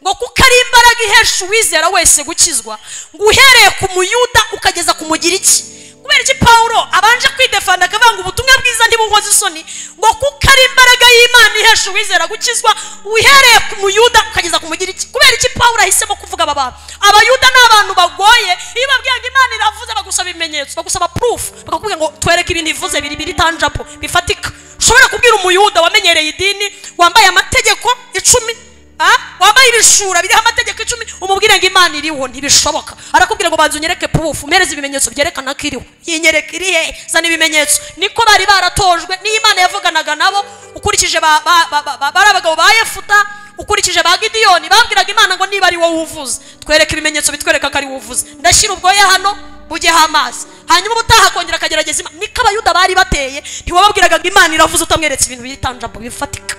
ngo kuko ari imbaraga ihesha uwizera wese gukizwa ngo uhereye ku muyuda ukageza ku mugiriki kubera iki pawulo abanje kwidefanda akavuga ngo ubutumwa bwiza niba unkoze isoni ngo kuko ari imbaraga y'imana ihesha uwizera gukizwa uhereye ku muyuda ukageza ku mugiriki kubera iki pawulo ahisemo kuvuga aba bantu abayuda ni abantu bagoye iyo babwiye ngo imana iravuze bagusaba ibimenyetso bagusaba purufu bakakubwira ngo twereke ibintu ivuze biri biri tanjapo bifatika ushobora kubwira umuyuda wamenyereye idini wambaye amategeko icumi Ah, wambaye ibishura biriho amategeko icumi umubwire ngo imana iriho ntibishoboka arakubwira ngo banza unyereke purufu umereze ibimenyetso byerekana ko iriho yinyereka iri hehe zana ibimenyetso niko bari baratojwe niyo imana yavuganaga nabo ukurikije ba- ba- ba- ba- ba- bari abagabo ba yefuta ukurikije ba gidiyoni babwiraga imana ngo niba ari wowe uvuze twereke ibimenyetso bitwereka ko ari wowe uvuze ndashyira ubwoya hano ujyeho amazi hanyuma ubutaha akongera akagerageza Imana. niko abayuda bari bateye ntiwababwiraga ngo imana iravuze utamweretse ibintu bitanjabo bifatika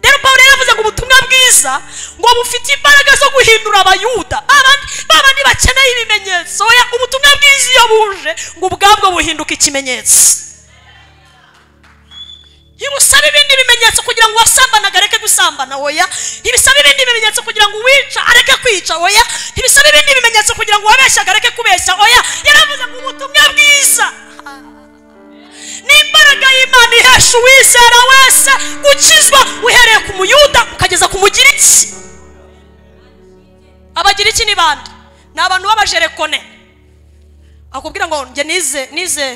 rero pawulo yaravuze ngo ubutumwa bwiza ngo bufite imbaraga zo guhindura abayuda abandi babandi bakeneye ibimenyetso oya ubutumwa bwiza iyo buje ngo ubwabwo buhinduka ikimenyetso ntibusaba ibindi bimenyetso kugira ngo uwasambanaga areke gusambana oya ntibisaba ibindi bimenyetso kugira ngo uwica areke kwica oya ntibisaba ibindi bimenyetso kugira ngo uwabeshyaga areke kubeshya oya yaravuze ngo ubutumwa bwiza ni imbaraga y'imana ihesha uwizera wese gukizwa uhereye ku muyuda ukageza ku mugiriki abagiriki ni bande ni abantu b'abajerekone akubwira ngo njye nize nize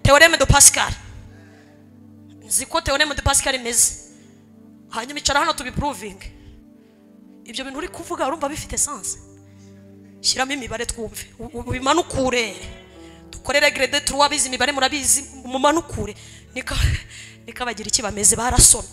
teoreme do pascal nzi ko teoreme de pascal imeze hanyuma icara hano tubipuruvinge ibyo bintu uri kuvuga urumva bifite sanse shyiramo imibare twumve u- u- ubimanukure dukorere grede turu abizi imibare murabizi mumanukure niko niko abagira iki bameze barasoma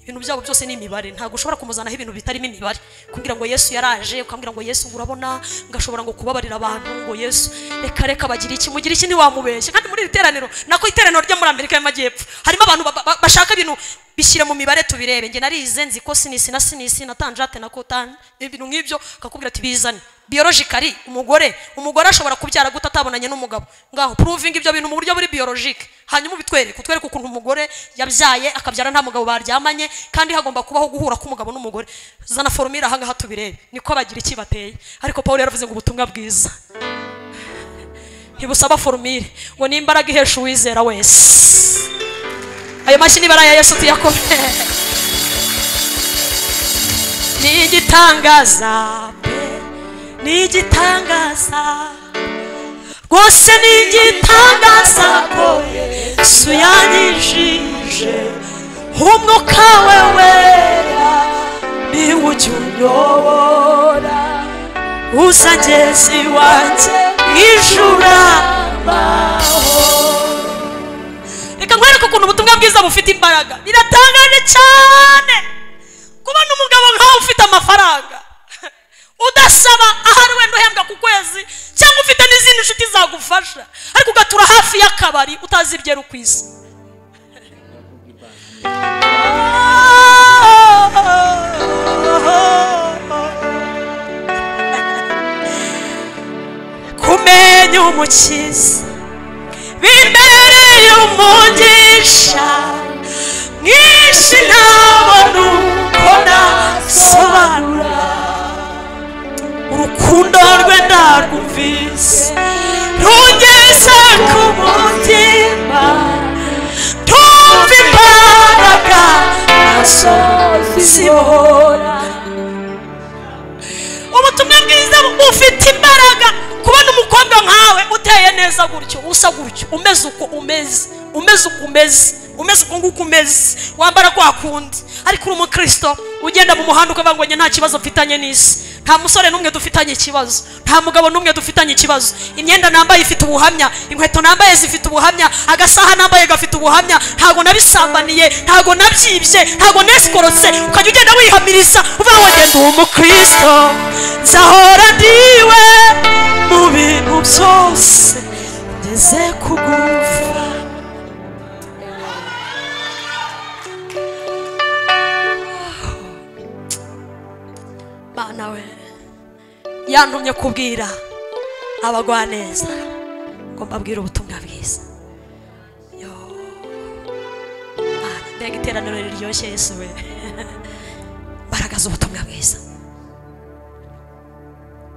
ibintu byabo byose ni imibare ntabwo ushobora kumuzanaho ibintu bitarimo imibare kumbwira ngo yesu yaraje ukambwira ngo yesu ngo urabona ngashobora ngo kubabarira abantu ngo yesu reka reka bagira iki mugira iki ntiwamubeshye kandi muri iri teraniro nako iteraniro ryo muri amerika y'amajyepfo harimo abantu ba- ba- ba- bashaka ibintu bishyira mu mibare tubirebe njye narize nzi ko sinisi na sinisi na tanjate na kotani ibintu nk'ibyo akakubwira ati bizane biyorojikari umugore umugore ashobora kubyara gute atabonanye n'umugabo ngaho puruvinga ibyo bintu mu buryo buri biyorojike hanyuma ubitwereke utwereke ukuntu umugore yabyaye akabyara nta mugabo baryamanye kandi hagomba kubaho guhura k'umugabo n'umugore zana foromire ahangaha tubirebe niko bagira iki bateye ariko paul yaravuze ngo ubutumwa bwiza ntibusaba forumire ngo ni imbaraga ihesha uwizera wese ayo mashyi niba ari aya yesu tuyakome ni igitangaza pe ni igitangaza rwose ni igitangaza ko yesu yanyijije umwuka we wera ni wo ujya unyobora uzagezi wanjye mw'ijuru reka nkwereke ukuntu ubutumwa bwiza bufite imbaraga biratangaje cyane kubona umugabo nkawe ufite amafaranga udasaba ahari wenda uhembwa ku kwezi cyangwa ufite n'izindi nshuti zagufasha ariko ugatura hafi y'akabari utazi ibyera ku isi kumenya umukiza imbere y'umugisha mwinshi ntabona uko nasobanura urukundo rwe ndarwumvise rungeze ku mutima ntumva imbaraga nazo zibora ubutumwa bwiza bufite imbaraga kubona umukobwa nkawe uteye neza gutyo usa gutyo umeze uko umeze umeze uko umeze umeze uko nguko umeze wambara kwa kundi ariko uri umukristo ugenda mu muhanda ukavuga ngo njye nta kibazo mfitanye n'isi nta musore n'umwe dufitanye ikibazo nta mugabo n'umwe dufitanye ikibazo imyenda nambaye ifite ubuhamya inkweto nambaye zifite ubuhamya agasaha nambaye gafite ubuhamya ntago nabisambaniye ntago nabyibye ntago nesikorotse ukajya ugenda wihamiriza uvuga ngo ngenda uwo mukristo nzahora ndiwe mu bintu byose ngeze kugufa mana we yantumye kubwira abagwaneza ngo mbabwire ubutumwa bwiza Yo. Mana, mbega iteraniro riryoshye yesu we mbaraga z'ubutumwa bwiza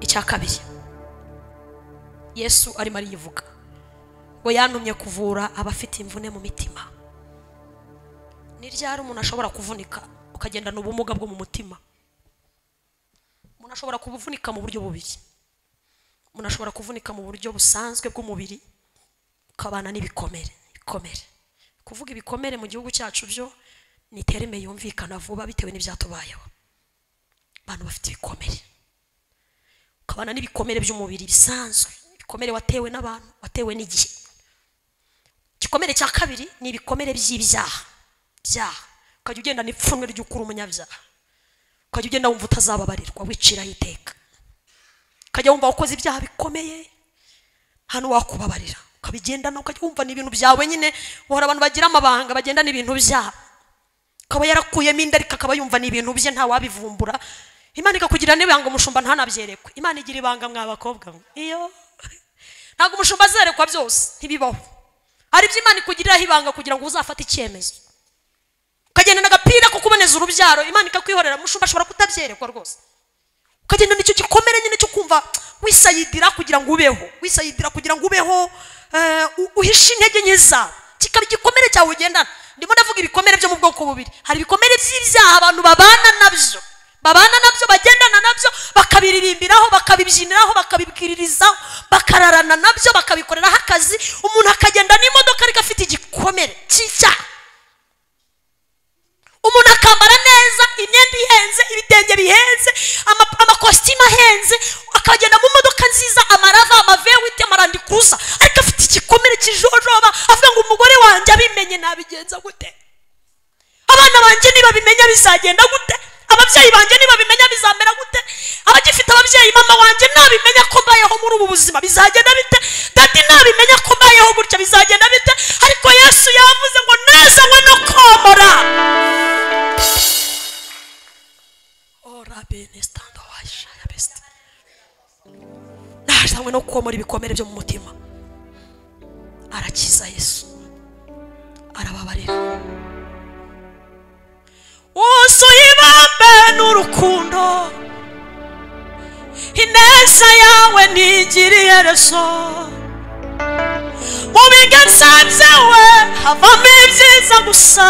icya kabiri yesu arimo ariyivuga ngo yantumye kuvura abafite imvune mu mitima ni ryari umuntu ashobora kuvunika ukagendana ubumuga bwo mu mutima umuntu ashobora kuvunika mu buryo bubiri umuntu ashobora kuvunika mu buryo busanzwe bw'umubiri ukabana n'ibikomere ibikomere kuvuga ibikomere mu gihugu cyacu byo ni terime yumvikana vuba bitewe n'ibyatubayeho abantu bafite ibikomere ukabana n'ibikomere by'umubiri bisanzwe ibikomere watewe n'abantu watewe n'igihe igikomere cya kabiri ni ibikomere by'ibyaha byaha ukajya ugenda n'ipfunwe ry'uko uri umunyabyaha ukajya ugenda wumva utazababarirwa wiciraho iteka ukajya wumva wakoze ibyaha bikomeye nta n'uwakubabarira ukabigendana ukajya wumva ni ibintu byawe nyine uhora abantu bagira amabanga bagenda n'ibintu byabo akaba yarakuyemo inda ariko akaba yumva ni ibintu bye ntawabivumbura imana ikakugira n'ibanga umushumba ntanabyerekwe imana igira ibanga mwa bakobwa mwe iyo ntabwo umushumba azerekwa byose ntibibaho hari ibyo imana ikugiriraho ibanga kugira ngo uzafate icyemezo ukagenda n'agapira ko kuboneza urubyaro imana ikakwihorera mushumba ashobora kutabyerekwa rwose ukagenda nicyo gikomere nyine cyo kumva wisayidira kugira ngo ubeho wisayidira kugira ngo ubeho eh, u- uhishe intege nke zawe kikaba igikomere cyawe ugendana ndimo ndavuga ibikomere byo mu bwoko bubiri hari ibikomere by'ibyaha abantu babana nabyo babana nabyo bagendana nabyo bakabiririmbiraho bakabibyiniraho bakabibwiririzaho bakararana nabyo bakabikoreraho akazi umuntu akagenda n'imodoka ariko afite igikomere cy'icyaha umuntu akambara neza imyenda ihenze ibitenge bihenze ama- amakositimu ahenze akagenda mu modoka nziza amarava amavewiti amarandikuza ariko afite igikomere kijojoba avuga ngo umugore wanjye abimenye nabigenza gute abana banjye nibabimenya bizagenda gute ababyeyi banjye nibabimenya bizamera gute abagifite ababyeyi mama wanjye nabimenya ko mbayeho muri ubu buzima bizagenda bite dadi nabimenya ko mbayeho gutya bizagenda bite ariko yesu yavuze ngo nazanywe no komora najanywe no kukomora ibikomere byo mu mutima arakiza yesu arababarira wuzuye ibambe n'urukundo ineza yawe ntigiriye reso mu biganza byawe havamo ibyiza gusa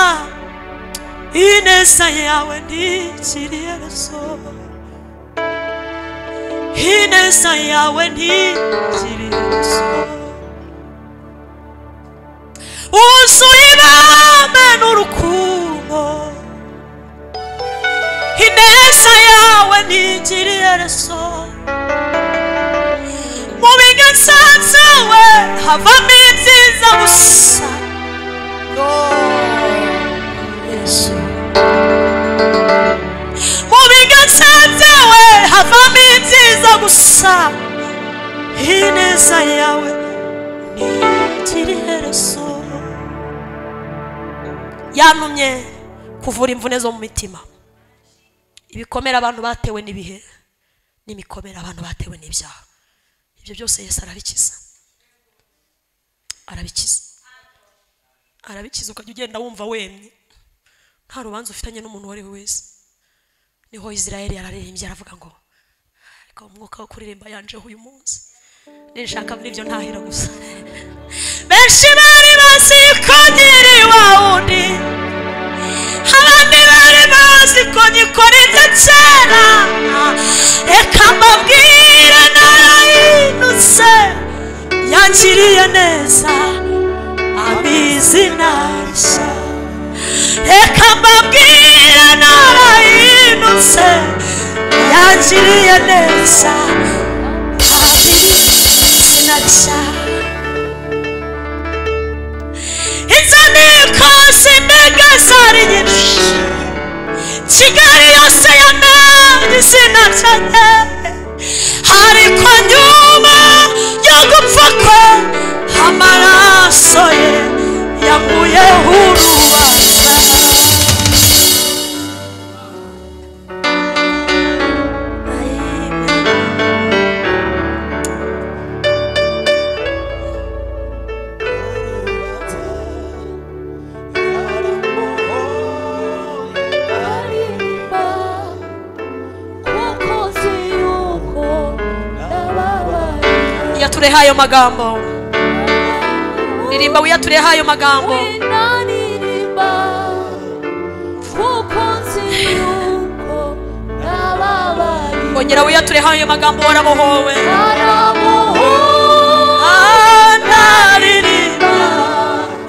ineza yawe ntigiriye reso ineza yawe ntigiriye reso wuzuye ibambe n'urukundo ineza yawe ntigiriye reso mu biganza byawe havamo ibyiza gusa Yesu. mu biganza byawe havamo ibyiza gusa ineza yawe ntigiriye reso yantumye kuvura imvune zo mu mitima ibikomere abantu batewe n'ibihe n'imikomere abantu batewe n'ibyaha ibyo byose yesu arabikiza arabikiza arabikiza ukajya ugenda wumva wemye nta rubanza ufitanye n'umuntu uwo ari we wese niho israel yararirimbye aravuga ngo ariko umwuka wo kuririmba yanjeho uyu munsi nishaka muri ibyo ntahira gusa benshi bari bazi ko nkiri wa wundi abandi bari bazi ko nyikora ibyo kera reka mbabwire narayinutse yakiriye neza abizi ntashya reka mbabwire narayinutse yakiriye neza abizi ntashya inzandiko sindega zari nyinshi kigali yose yanabye izina ryanjye ariko nyuma yo gupfa kwe amaraso ye yaguyeho urubanza aririmba kuko nzi yuko nababaye iyatureho ayo magambo ririmba wiyatureho ayo magambo winanirimba kuko nzi yuko nababaye ongera wiyatureho ayo magambo warabohowe naramuhura Ah, ndaririmba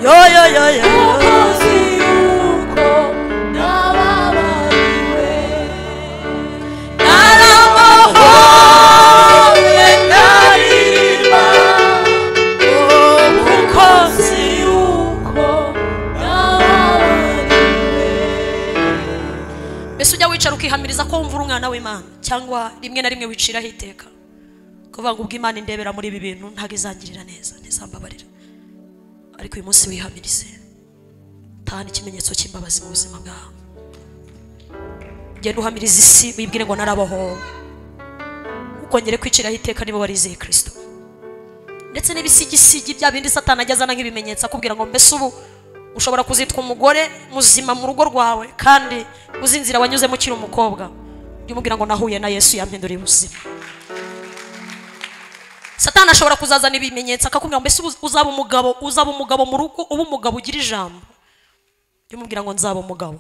yo yo yo yo kuko nzi yuko nababariwe naramuhore ndaririmba kuko nzi yuko nababariwe mbese ujya wicara ukihamiriza ko wumva uri umwana w'imana cyangwa rimwe na rimwe wiciraho iteka kuvuga ngo ubwo imana indebera muri ibi bintu ntabwo izangirira neza ntizambabarira ariko uyu munsi wihamirize tahana ikimenyetso cy'imbabazi mu buzima bwawe genda uhamiriza isi wibwire ngo narabohowe ukongere kwiciraho iteka niba warizeye kirisito ndetse n'ibisigisigi bya bindi satana ajya azana nk'ibimenyetso akubwira ngo mbese ubu ushobora kuzitwa umugore muzima mu rugo rwawe kandi uzi inzira wanyuzemo ukiri umukobwa ujye umubwira ngo nahuye na yesu yampinduriye ubuzima satani ashobora kuzazana ibimenyetso akakubwira ngo mbese ubu uzaba umugabo uzaba umugabo mu rugo uba umugabo ugira ijambo ujye umubwira ngo nzaba umugabo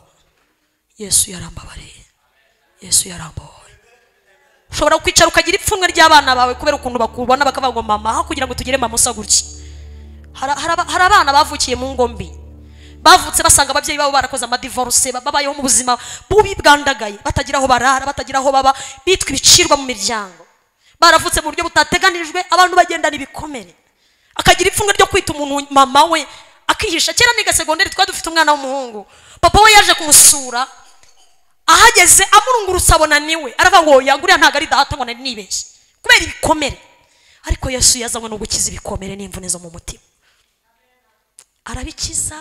yesu yarambabariye yesu yarambohoye ushobora kwicara ukagira ipfunwe ry'abana bawe kubera ukuntu bakubona bakavuga ngo mama aho kugira ngo tugire mama usa gutya Hari- hari aba- hari abana bavukiye mu ngo mbi bavutse basanga ababyeyi babo barakoze amadivoruse ba- babayeho mu buzima bubi bwandagaye batagira aho barara batagira aho baba bitwa ibicirwa mu miryango baravutse mu buryo butateganijwe abantu bagendana ibikomere akagira ipfunwe ryo kwita umuntu mama we akihisha kera niga segonderi twari dufite umwana w'umuhungu papa we yaje kumusura ahageze amurungurutse abona niwe aravuga ngo yaguriya ntabwo ari data ngo nari nibeshye kubera ibikomere ariko yesu yazanywe no gukiza ibikomere n'imvune zo mu mutima arabikiza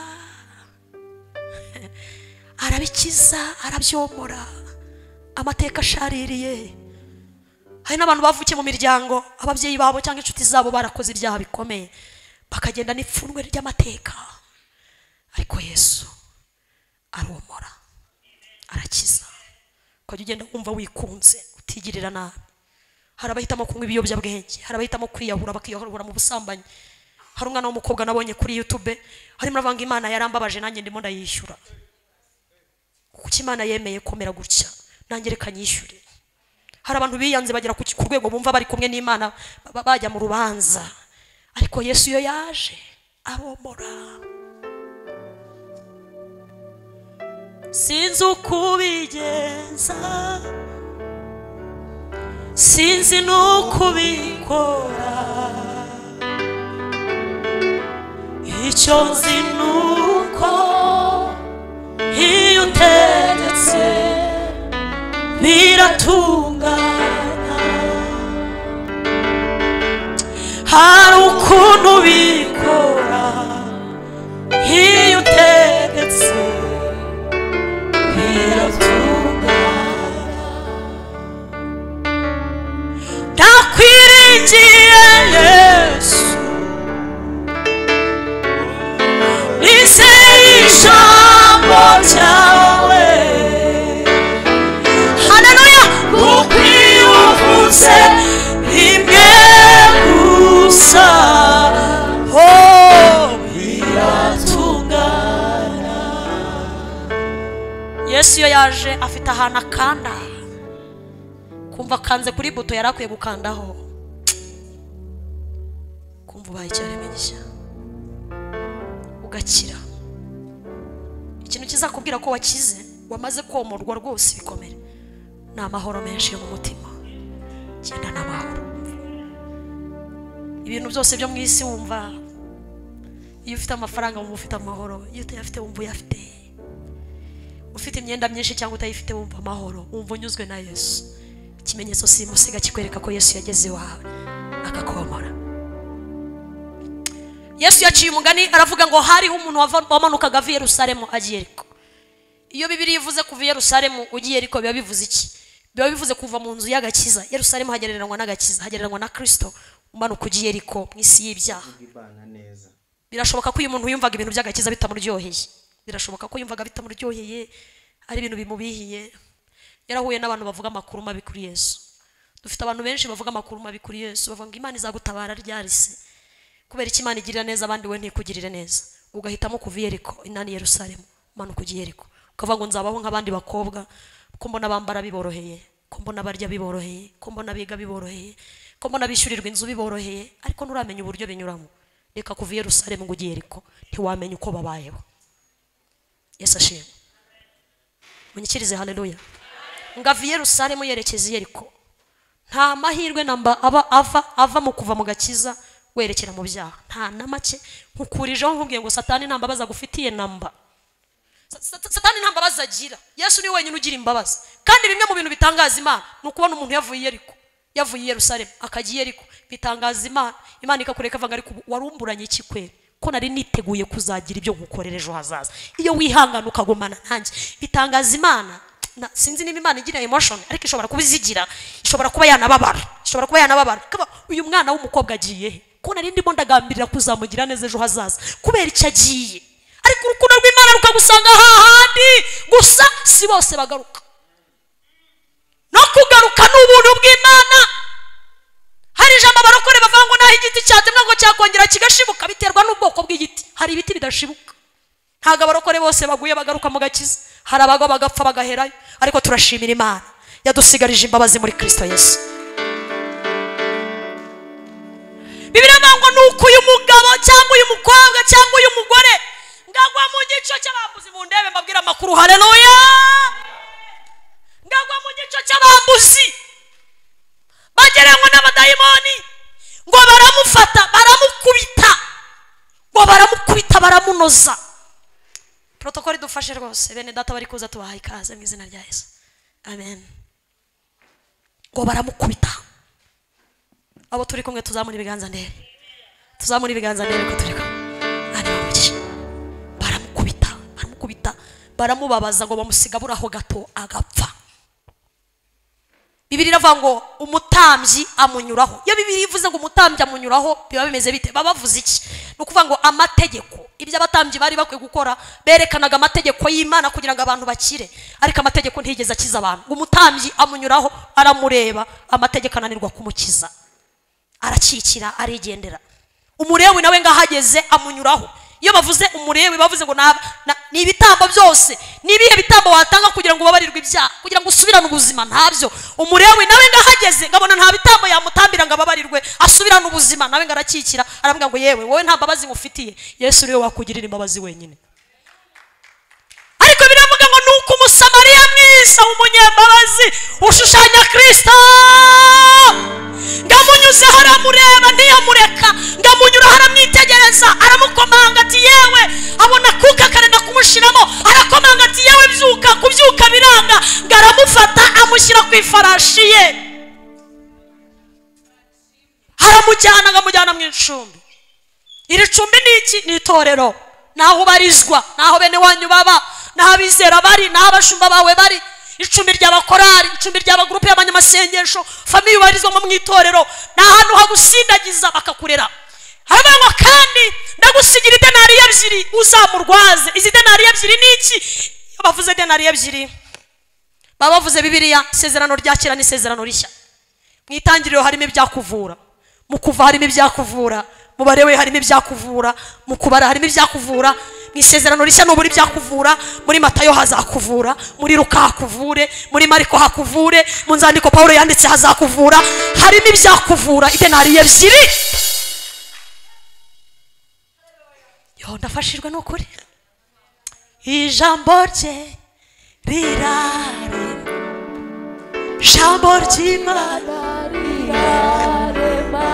arabikiza arabyomora amateka ashaririye hari n'abantu bavukiye mu miryango ababyeyi babo cyangwa inshuti zabo barakoze ibyaha bikomeye bakagenda n'ipfunwe ry'amateka ariko yesu aromora arakiza ukajya ugenda wumva wikunze utigirira nabi hari abahitamo kunywa ibiyobyabwenge hari abahitamo kwiyahura bakiyahura mu busambanyi hari umwana w'umukobwa nabonye kuri yutube harimo aravanga imana yarambabaje nanjye ndimo ndayishyura kuko imana yemeye komera gutya nanjye reka nyishyure hari abantu biyanze bagera ku ku rwego bumva bari kumwe n'imana ba- bajya mu rubanza ariko yesu iyo yaje aromora sinzi uko ubigenza sinzi n'uko ubikora icyo nzi ni uko iyo utegetse biratungana hari ukuntu ubikora iyo utegetse biratungana ndakwiringiye yesu nizeye ijambo ryawe haleluya kuko iyo uvuze rimwe gusa oh biratungana yesu iyo yaje afite ahantu akanda kumva akanze kuri buto yari akwiye gukandaho kumva ubaye icyaremwe gishya ugakira ikintu kizakubwira ko wakize wamaze komorwa rwose ibikomere ni amahoro menshi yo mu mutima genda n'amahoro ibintu byose byo mu isi wumva iyo ufite amafaranga wumva ufite amahoro iyo utayafite wumva uyafite ufite imyenda myinshi cyangwa utayifite wumva amahoro wumva unyuzwe na yesu ikimenyetso simusiga kikwereka ko yesu yageze iwawe akakomora yesu yaciye umugani aravuga ngo hariho umuntu wava- wamanukaga ava i yerusalemu agiye eriko iyo bibiri ivuze kuva i yerusalemu ugiye eriko biba bivuze iki biba bivuze kuva mu nzu y'agakiza yerusalemu hagereranywa n'agakiza hagereranywa na kristo umanuka ugiye eriko mu isi y'ibyaha bwana neza birashoboka ko uyu muntu yumvaga ibintu by'agakiza bitamuryoheye birashoboka ko yumvaga bitamuryoheye ari ibintu bimubihiye yarahuye n'abantu bavuga amakuru mabi kuri yesu dufite abantu benshi bavuga amakuru mabi kuri yesu bavuga ngo imana izagutabara ryarise kubera icyo imana igirira neza abandi we ntikugirire neza ugahitamo kuva i yeriko inani yerusalemu umanuka ujya i yeriko ukavuga ngo nzabaho nk'abandi bakobwa ko mbona bambara biboroheye ko mbona barya biboroheye ko mbona biga biboroheye ko mbona bishyurirwa inzu biboroheye ariko nturamenya uburyo binyuramo reka kuva i yerusalemu ngo ujye i yeriko ntiwamenya uko babayeho yesu ashimwe munyikirize haleluya ngava i yerusalemu yerekeza i yeriko nta mahirwe namba aba ava ava mu kuva mu gakiza werekera mu byaha nta na make nkukurijeho nkubwiye ngo satani nta mbabazi agufitiye namba Sa- sa- satani nta mbabazi agira yesu niwe wenyine ugira imbabazi kandi bimwe mu bintu bitangaza imana ni ukubona umuntu yavuye i yeriko yavuye i yerusalemu akajya i yeriko bitangaza imana imana ikakureka avuga ariko ubu warumburanye iki kweri ko nari niteguye kuzagira ibyo nkukorera ejo hazaza iyo wihangana ukagumana nanjye bitangaza imana na- sinzi niba imana igira emotion ariko ishobora kuba izigira ishobora kuba yanababara ishobora kuba yanababara Kaba, uyu mwana w'umukobwa agiye he ko nari ndimo ndagambirira kuzamugira neza ejo hazaza kubera icyo agiye ariko urukundo rw'imana rukagusanga hahandi gusa si bose bagaruka no kugaruka ni ubuntu bw'imana hari ijambo abarokore bavuga ngo naho igiti cyatemwa ngo cyakongera kigashibuka biterwa n'ubwoko bw'igiti hari ibiti bidashibuka ntabwo abarokore bose baguye bagaruka mu gakiza hari abagwa bagapfa bagaherayo ariko turashimira imana yadusigarije imbabazi muri kristo yesu bibiri avuga ngo ni uko uyu mugabo cyangwa uyu mukobwa cyangwa uyu mugore ngagwa mu gico cy'abambuzi mu ndebe mbabwira amakuru haleluya ngagwa mu gico cy'abambuzi bagereranywa n'abadayimoni ngo baramufata baramukubita ngo baramukubita baramunoza protokoli idufashe rwose bene data bari kuza tubaha ikaze mu izina rya yesu amen ngo baramukubita abo turi kumwe tuzamura ibiganza ndebe tuzamura ibiganza ndebe ko turi kumwe Bana bamugisha. baramukubita baramukubita baramubabaza ngo bamusiga buraho gato agapfa bibiri iravuga ngo umutambyi amunyuraho iyo bibiri ivuze ngo umutambyi amunyuraho biba bimeze bite baba bavuze iki ni ukuvuga ngo amategeko ibyo abatambyi bari bakwiye gukora berekanaga amategeko y'imana kugira ngo abantu bakire ariko amategeko ntigeze akiza abantu ngo umutambyi amunyuraho aramureba amategeko ananirwa kumukiza arakikira arigendera umurewi nawe ngahageze amunyuraho iyo bavuze umurewi bavuze ngo naba- na- ni ibitambo byose ni ibihe bitambo watanga kugira ngo ubabarirwe ibyaha kugira ngo usubirane ubuzima ntabyo umurewi nawe ngahageze ngabona nta bitambo yamutambira ngo ababarirwe asubirane ubuzima nawe ngo arakikira arambwira ngo yewe wowe nta mbabazi ngufitiye yesu uriwe wakugirira imbabazi wenyine ariko biravuga ngo ni uko umusamariya mwiza w'umunyembabazi ushushanya kirisita ngamunyuzeho aramureba ntiyamureka ngamunyuraho aramwitegereza aramukomanga ati yewe abona akuka akarenda kumushyiramo arakomanga ati yewe byuka kubyuka biranga ngo aramufata amushyira ku ifarashi ye aramujyana ngamujyana mu icumbi iri cumbi ni iki ni itorero naho ubarizwa naho bene wanyu baba naho abizera bari naho abashumba bawe bari icumbi ry'abakorari icumbi ry'abagurupe y'abanyamasengesho famiye ubarizwamo mu itorero ni ahantu hagusindagiza bakakurera haravuga ngo kandi ndagusigira idenariyo ebyiri uzamurwaze izi denariyo ebyiri ni iki Iyo bavuze denariyo ebyiri baba bavuze bibiliya isezerano rya kera n'isezerano rishya mu itangiriro harimo ibyakuvura mu kuva harimo ibyakuvura mu barewe harimo ibyakuvura mu kubara harimo ibyakuvura mu isezerano rishya nubura ibyakuvura muri matayo hazakuvura muri ruka hakuvure muri mariko hakuvure mu nzandiko pawulo yanditse hazakuvura harimo ibyakuvura idenariyo ebyiri yo ndafashijwe n'ukuri ijambo rye rirarema ijambo ry'imana rirarema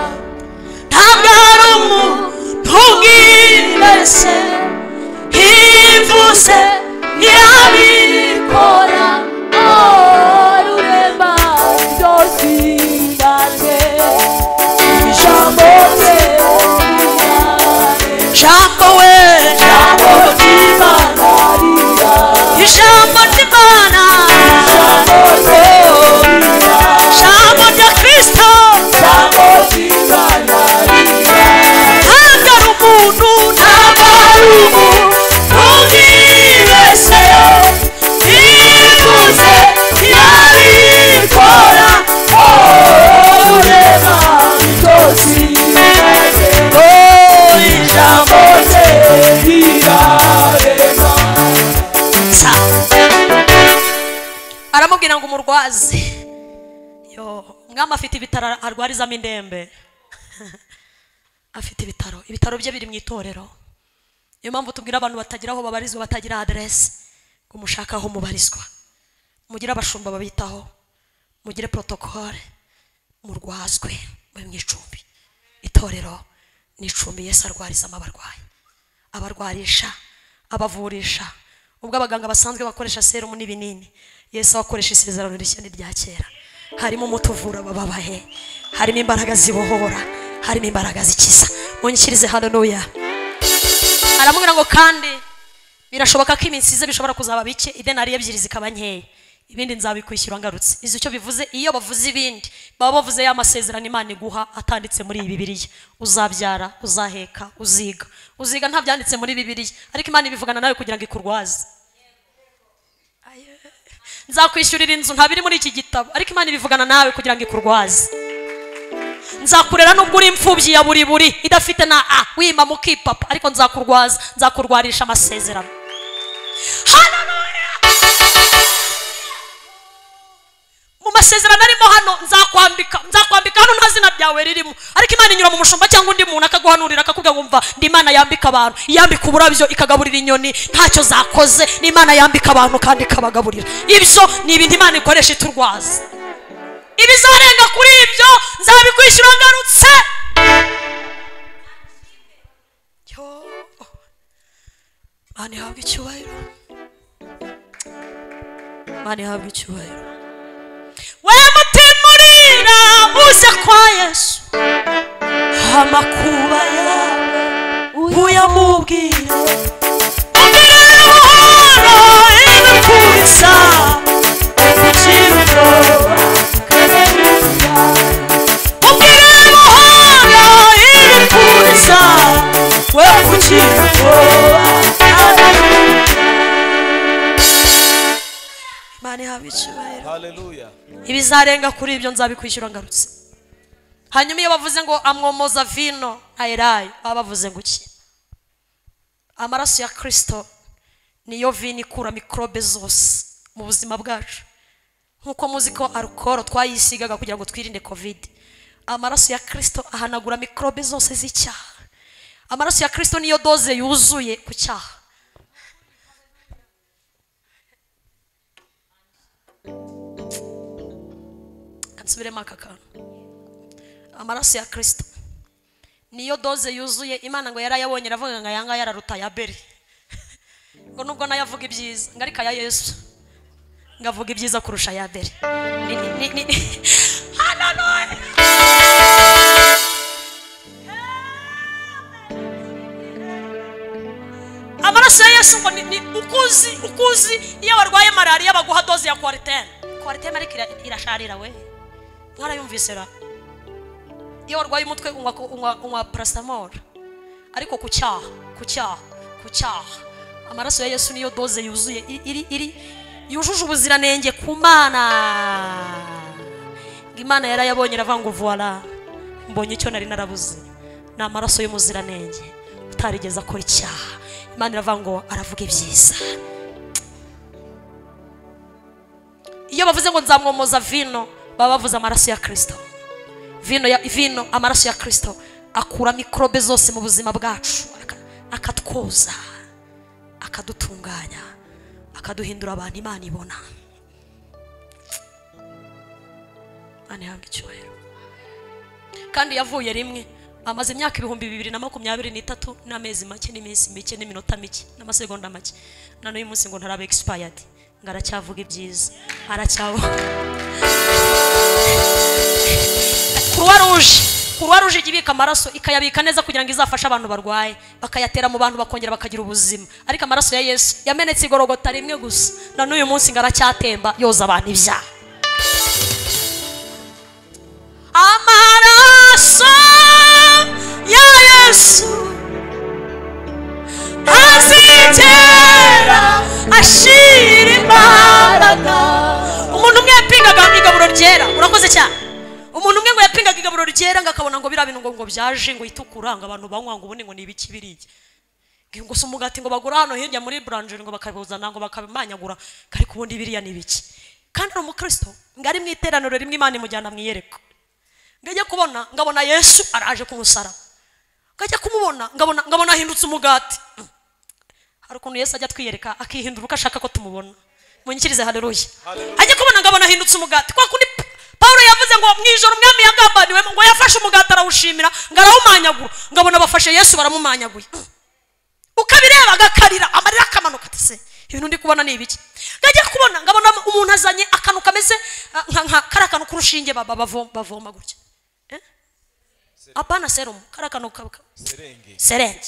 ntabwo hari umuntu ubwibese ivuze ntiyabikora Ora, oh, rurema byose birane ijambo rye rirarema ijambo we ijambo ry'imana ijambo ry'imana ijambo rya kirisito ntabwo ari umuntu ntabwo ari umuntu ubwibese ivuze ntiyabikora oh ijambo sa aramubwira ngo umurwaze yo umwami afite ibitaro arwarizamo indembe afite ibitaro ibitaro bye biri mu itorero niyo mpamvu tubwira abantu batagira aho babarizwa batagira aderesi ngo mushake aho mubarizwa mugire abashumba babitaho mugire porotokole murwazwe mube mu icumbi itorero ni icumbi yesu arwarizamo abarwayi abarwarisha abavurisha ubwo abaganga basanzwe bakoresha serumu n'ibinini yesu akoresha isezerano rishya n'irya kera harimo umuti uvura abababaye harimo imbaraga zibohora harimo imbaraga zikiza munyikirize haleluya aramubwira ngo kandi birashoboka ko iminsi ize bishobora kuzaba bike idenari ebyiri zikaba nkeya ibindi nzabikwishyura ngarutse izi icyo bivuze iyo bavuze ibindi baba bavuze ya masezerano imana iguha atanditse muri iyi bibiliya uzabyara uzaheka uziga uziga nta byanditse muri bibiliya ariko imana ibivugana nawe kugira ngo ikurwaze Aye. nzakwishyurira inzu nta biri muri iki gitabo ariko imana ibivugana nawe kugira ngo ikurwaze nzakurera nubwo uri imfubyi ya buri buri idafite na a wima mukipapa ariko nzakurwaza nzakurwarisha amasezerano Hallelujah! mu masezerano arimo hano nzakwambika nzakwambika hano nta zina ryawe ririmo ariko imana inyura mu mushumba cyangwa undi muntu akaguhanurira akakubwira ngo umva ni imana yambika abantu yambika uburabyo ikagaburira inyoni ntacyo zakoze ni imana yambika abantu kandi ikabagaburira ibyo ni ibintu imana ikoresha iturwaza ibizarenga kuri ibyo nzabikwishyura ngarutse Yo. Imana ihabwa icyubahiro Imana ihabwa icyubahiro we mutima urira uze kwa yesu amakuba yawe uyamubwire ubwire buhoro igukubisa ikirundo ibizarenga kuri ibyo nzabikwishyura ngarutse hanyuma iyo bavuze ngo amwomoza vino ayirayi baba bavuze ngo iki amaraso ya kirisito niyo vino ikura mikorobe zose mu buzima bwacu nk'uko muzi ko arukoro twayisigaga kugira ngo twirinde kovide amaraso ya kirisito ahanagura mikorobe zose z'icyaha amaraso ya kirisito niyo doze yuzuye ku cyaha kansubiremo aka kantu amaraso ya kirisito niyo doze yuzuye imana ngo yarayabonye aravuga ngo ayanga yararuta ya beri ngo nubwo nayo avuga ibyiza ngo ariko aya yesu ngo avuga ibyiza kurusha aya beri Ni- ni- ni- ni- Hallelujah! amaraso ya yesu ngo ni ni ukuzi ukuzi iyo warwaye malariya baguha doze ya kwaritene kwaritene ariko ira- irasharira we mwarayumvise ra iyo warwaye umutwe unywa unywa unywa paracetamol ariko ku cyaha ku cyaha ku cyaha amaraso ya yesu niyo doze yuzuye iri- iri iri yujuje ubuziranenge ku mana ngo imana yarayabonye iravanga vuwara mbonye icyo nari narabuze ni amaraso y'umuziranenge utarigeze akora icyaha imana iravuga ngo aravuga ibyiza iyo bavuze ngo nzamwomoza vino baba bavuze amaraso ya kirisito vino ya vino amaraso ya kirisito akura mikorobe zose mu buzima bwacu aka- akatwoza akadutunganya akaduhindura abantu imana ibona imana ihabwa icyubahiro kandi yavuye rimwe amaze imyaka ibihumbi bibiri na makumyabiri n'itatu n'amezi make n'iminsi mike n'iminota mike n'amasegonda make na n'uyu munsi ngo ntaraba expired ngo aracyavuga ibyiza aracyavuga kuruwa ruje kuruwa ruje ijya ibika amaraso ikayabika neza kugira ngo izafashe abantu barwaye bakayatera mu bantu bakongera bakagira ubuzima ariko amaraso ya yesu yamenetse igorogota rimwe gusa na n'uyu munsi ngo aracyatemba yoza abantu ibyaha amaraso ya yesu azigera ashira imbaraga umuntu umwe yapingaga igaburo ryera urakoze cyane umuntu umwe ngo yapingaga igaburo ryera ngo akabona ngo biriya bintu ngo ngo byaje ngo itukura ngo abantu banywa ngo ubundi ngo ni ibiki biriya ngo si umugati ngo bagura hano hirya muri buranje ngo bakabuzana ngo bakabimanyagura ngo ariko ubundi biriya ni ibiki kandi ni umukristo ngo ari mu iteraniro rimwe imana imujyana mu iyerekwa ngo ajye kubona ngo abona yesu araje kumusaraba ngo ajye kumubona ngo abona ngo abona ahindutse umugati hari ukuntu yesu ajya twiyereka akihindura uko ashaka ko tumubona munyikirize haleluya ajye kubona ngo abona ahindutse umugati kwa kundi Pa- pawulo yavuze ngo mu ijoro umwami yagambaniwemo ngo yafashe umugati arawushimira ngo arawumanyagura ngo abona bafashe yesu baramumanyaguye ukabireba agakarira amarira akamanuka ati se ibintu ndi kubona ni ibiki ngajya kubona ngabona umuntu azanye akantu kameze ah, nka nka kari akantu k'urushinge baba bavo- bavoma gutya Eh? apana serumu kari akantu ka- ka- serenge serenge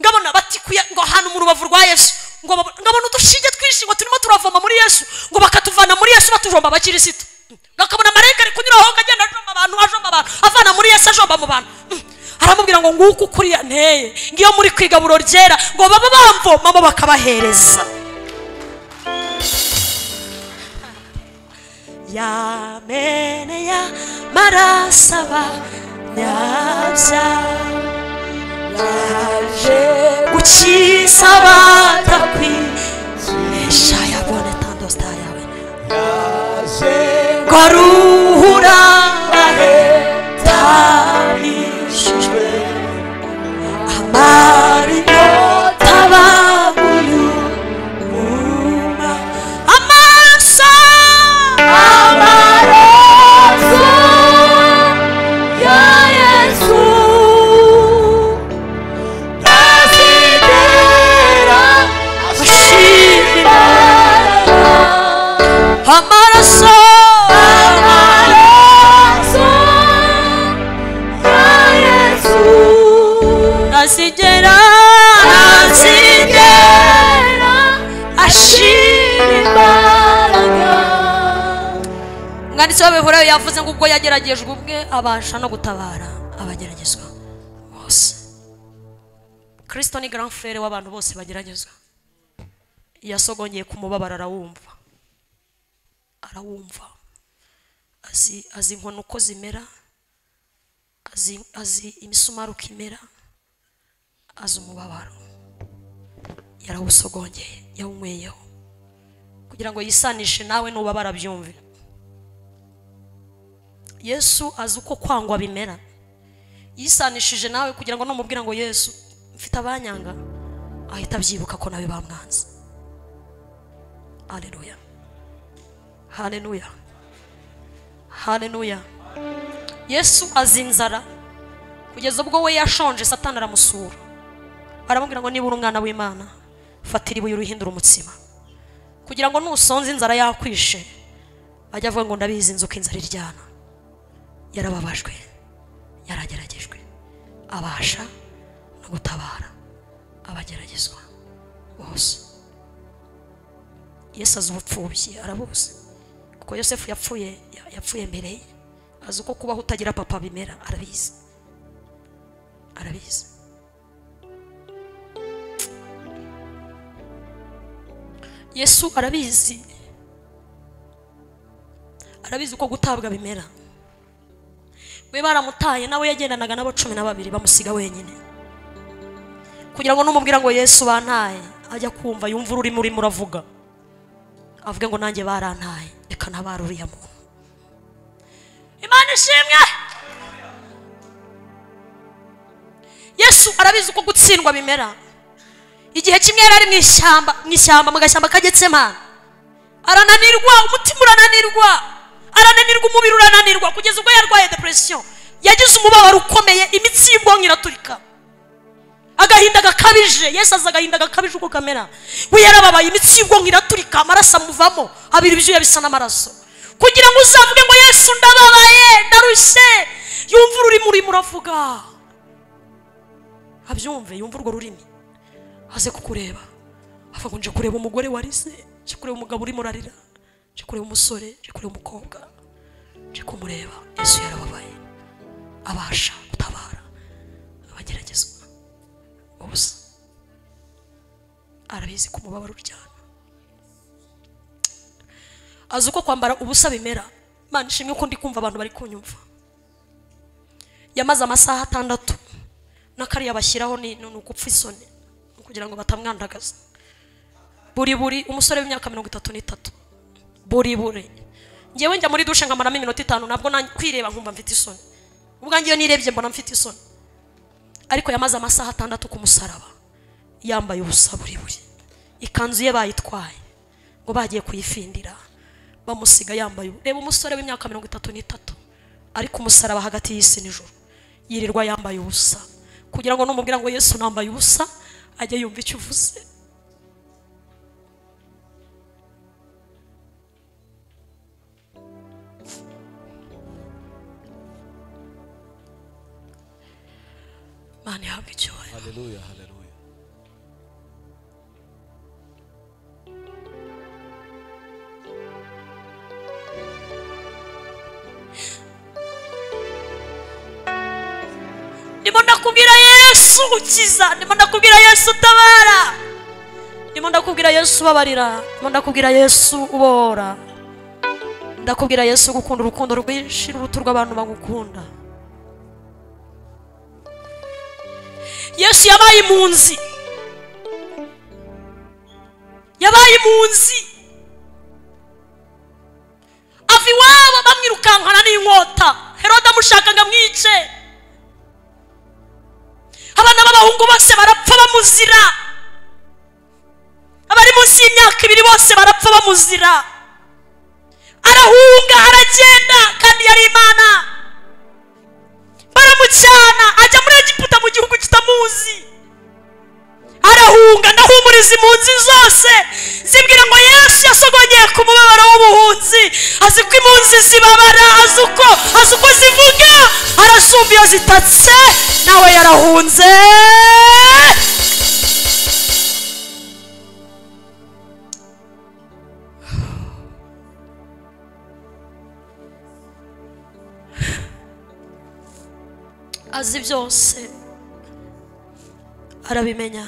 ngabona batikuye ngo ahantu mu rubavu rwa yesu ngo babo- ngabona udushinge twinshi ngo turimo turavoma muri yesu ngo bakatuvana muri yesu batujomba abakirisitu Mm. ngakabona marayika ari kunyura aho ngagenda ajomba abantu ajomba abantu avana muri yesu ajomba mu bantu Mm. aramubwira ngo nguko ukuriya nteye ngiyo muri kwigaburo ryera ngo baba bamvomamo bakabahereza yameneye amaraso abanyabyaha gukiza abadakwigisha yabone tandosita yawe ngo aruhura ahetarishijwe amarinyota baguyuma amaso Amaraso ya Yesu azigera ashimira amaraso amaraso ya Yesu azigera azigera ashimira imbaraga umwanditsi w'abihorewe yavuze ngo ubwo yageragejwe ubwe abasha no gutabara abageragezwa bose kirisito ni garanfere w'abantu bose bageragezwa yasogongeye ku mubabaro arawumva arawumva azi azi inkono uko zimera azi azi imisumari uko imera azi umubabaro yarawusogongeye yawunyweyeho kugira ngo yisanishe nawe n'ubabara byumve yesu azi uko kwangwa bimera yisanishije nawe kugira ngo numubwira ngo yesu mfite abanyanga ahita abyibuka ko nawe bamwanze haleluya haleluya haleluya yesu azi inzara kugeza ubwo we yashonje satani aramusura aramubwira ngo niba uri umwana w'imana fatira ibuye uruhindura umutsima kugira ngo nusonze inzara yakwishe ajya avuga ngo ndabizi inzuka inzara iryana yarababajwe yarageragejwe abasha no gutabara abageragezwa bose yesu azi ubupfubyi arabuzi kuko yosefu yapfuye ya- yapfuye mbere ye azi uko kubaho utagira papa bimera arabizi arabizi yesu arabizi arabizi uko gutabwa bimera we baramutaye nawe yagendanaga n'abo cumi na babiri bamusiga wenyine kugira ngo numubwira ngo yesu bantaye ajya kumva yumva ururimi urimo uravuga avuge ngo nanjye barantaye reka ntabara uriya muntu imana ishimwe yesu arabizi uko gutsindwa bimera igihe kimwe yari ari mu ishyamba mu ishyamba mu gashyamba ka getsemani arananirwa umutima urananirwa arananirwa umubiri urananirwa kugeza ubwo yarwaye depression yagize umubabaro ukomeye imitsi y'ubwonko iraturika agahinda gakabije yesu azi agahinda gakabije uko kamera we yarababaye imitsi y'ubwonko iraturika amaraso amuvamo abira ibyuya bisa n'amaraso kugira ngo uzavuge ngo yesu ndababaye ndarushye yumva ururimi urimo uravuga abyumve yumva urwo rurimi aze kukureba avuga nje kureba umugore warize nje kureba umugabo urimo urarira nje kureba umusore nje kureba umukobwa nje kumureba yesu yarababaye abasha gutabara abageragezwa ubusa arabizi ko umubabaro uryana azi uko kwambara ubusa bimera mana ishimwe ko ndi kumva abantu bari kunyumva yamaze amasaha atandatu n'akariya bashyiraho ni ni ugupfa isoni ni kugira ngo batamwandagaza buri buri umusore w'imyaka mirongo itatu n'itatu buri buri ngewe njya muri dushe nkamaramo iminota itanu nabwo nanjye kwireba nkumva mfite isoni ubwanjye iyo nirebye mbona mfite isoni ariko yamaze amasaha atandatu ku musaraba yambaye ubusa buri buri ikanzu ye bayitwaye ngo bagiye kuyifindira bamusiga yambaye ubu- reba umusore w'imyaka mirongo itatu n'itatu ariko umusaraba hagati y'isi n'ijoro yirirwa yambaye ubusa kugira ngo numubwira ngo yesu nambaye ubusa ajye yumva icyo uvuze mana ihabwa icyubahiro haleluya haleluya ndimo ndakubwira yesu ukiza ndimo ndakubwira yesu utabara ndimo ndakubwira yesu ubabarira ndimo ndakubwira yesu ubohora ndakubwira yesu gukunda urukundo rwinshi n'uruti rw'abantu bagukunda yesu yabaye impunzi yabaye impunzi ava iwabo bamwirukankana n'inkota herode amushaka ngo amwice abana b'abahungu bose barapfa bamuzira abari munsi y'imyaka ibiri bose barapfa bamuzira arahunga aragenda kandi yari imana baramucyana ajya muri egiputa mu gihugu kitamuzi arahunga ndahumuriza impunzi zose zibwira ngo yesu yasogongeye ku mubabaro w'ubuhunzi azi ko impunzi zibabara azi uko azi uko zivuga arasumba iyo zitatse nawe yarahunze azi byose arabimenya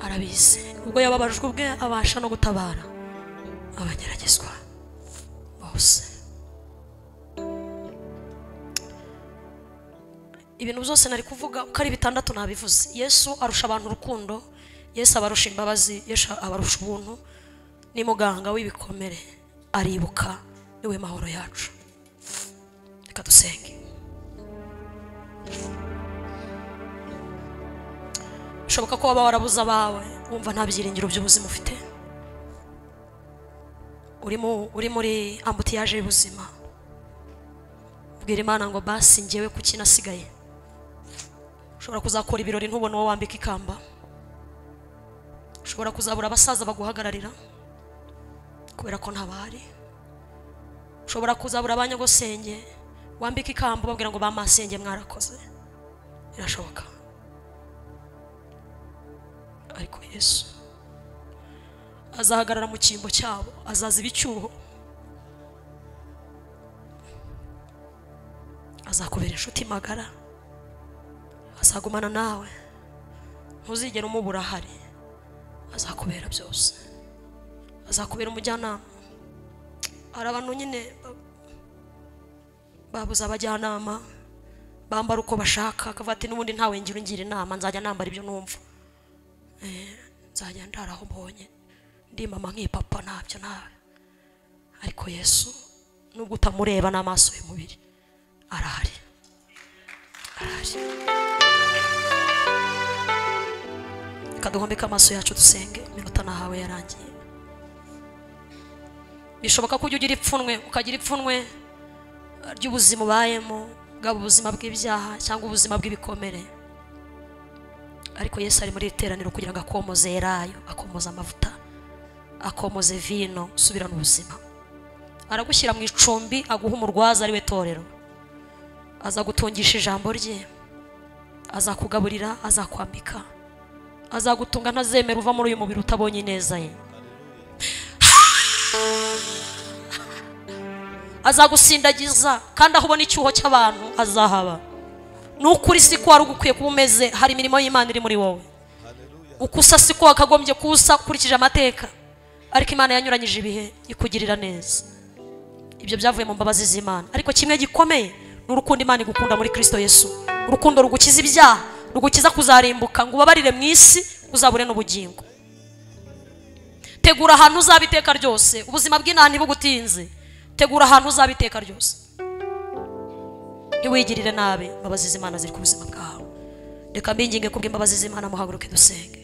arabizi ubwo yababajwe ubwe abasha no gutabara abageragezwa bose ibintu byose nari kuvuga uko ari bitandatu nabivuze yesu arusha abantu urukundo yesu abarusha imbabazi yesu abarusha ubuntu ni muganga w'ibikomere aribuka niwe mahoro yacu reka dusenge bishoboka ko waba warabuze abawe wumva nta byiringiro by'ubuzima ufite uri mu- uri muri ambutiyaje y'ubuzima bwira imana ngo basi ngewe ku kinasigaye ushobora kuzakora ibirori ntubone uwo wambika ikamba ushobora kuzabura abasaza baguhagararira kubera ko ntabahari ushobora kuzabura abanyagosenge wambika ikamba ubabwira ngo bamasenge mwarakoze birashoboka ariko yesu azahagarara mu cyimbo cyabo azaza ibicyuho azakubera inshuti magara azagumana nawe ntuzigere umubura ahari azakubera byose azakubera umujyanama hari abantu nyine ba- babuze abajyanama bambara uko bashaka akavuga ati n'ubundi ntawe ngira ungira inama nzajya nambara ibyo numva Eh, nzajya ndara aho mbonye ndi mama nk'ipapa ntabyo nawe ariko yesu nubwo utamureba n'amaso y'umubiri arahari arahari reka duhomeke amaso yacu dusenge iminota nahawe yarangiye bishoboka ko ujya ugira ipfunwe ukagira ipfunwe eh, ry'ubuzima ubayemo bwaba ubuzima bw'ibyaha cyangwa ubuzima bw'ibikomere ariko yesu ari muri iri teraniro kugira ngo akomoze elayo akomoze amavuta akomoze vino usubirane ubuzima aragushyira mu icumbi aguha umurwaza ari we torero azagutungisha ijambo rye azakugaburira azakwambika azagutunga ntazemera uva muri uyu mubiri utabonye ineza ye azagusindagiza kandi aho ubona icyuho cy'abantu azahaba nukuri si ko wari ugukwiye kuba umeze hari imirimo y'imana iri muri wowe uko usa si ko wakagombye kuba usa ukurikije amateka ariko imana yanyuranyije ibihe ikugirira neza ibyo byavuye mu mbabazi z'imana ariko kimwe gikomeye ni urukundo imana igukunda muri kristo yesu urukundo rugukiza ibyaha rugukiza kuzarimbuka ngo ubabarire mu isi uzabure n'ubugingo tegura ahantu uzaba iteka ryose ubuzima bw'inaha ntibugutinze tegura ahantu uzaba iteka ryose ntiwigirire nabi imbabazi z'imana ziri ku buzima bwawe reka mbinginge kubw'imbabazi z'imana muhaguruke dusenge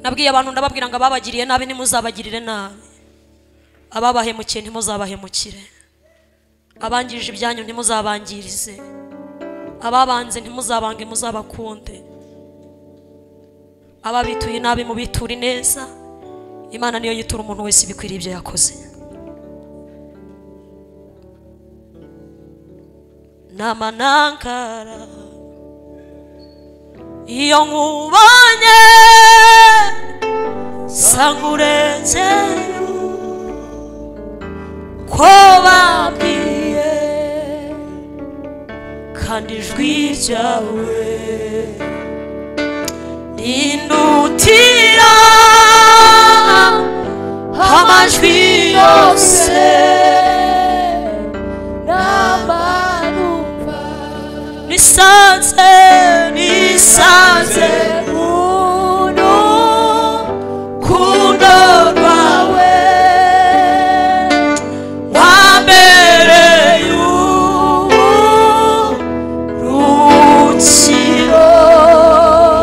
nabwiye abantu ndababwira ngo ababagiriye nabi ntimuzabagirire nabi ababahemukiye ntimuzabahemukire abangirije ibyanyu ntimuzabangirize ababanze ntimuzabange muzabakunde ababituye nabi mubiture neza imana niyo yitura umuntu wese ibikwiriye ibyo yakoze n'amanankara iyo nkubonye sankuretse ko babwiye kandi ijwi ryawe rindutira amajwi yose n'abanumva nisanze nisanze uno rukundo rwawe wambere y'uburukiro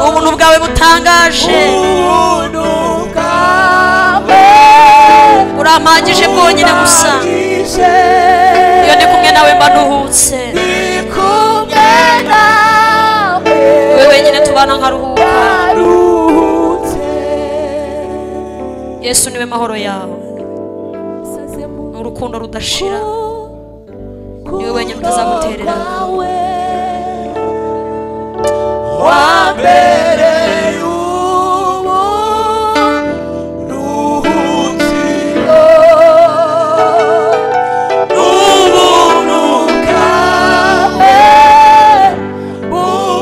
ubuntu bwawe butangaje uno bwawe urampagije bwonyine gusa urangije iyo ndi kumwe nawe mba nduhutse ndi kumwe nawe wowe wenyine tubana nkaruhuka waruhutse yesu niwe mahoro yawe saze mu ni urukundo rudashira niwe wenyine utazagutererana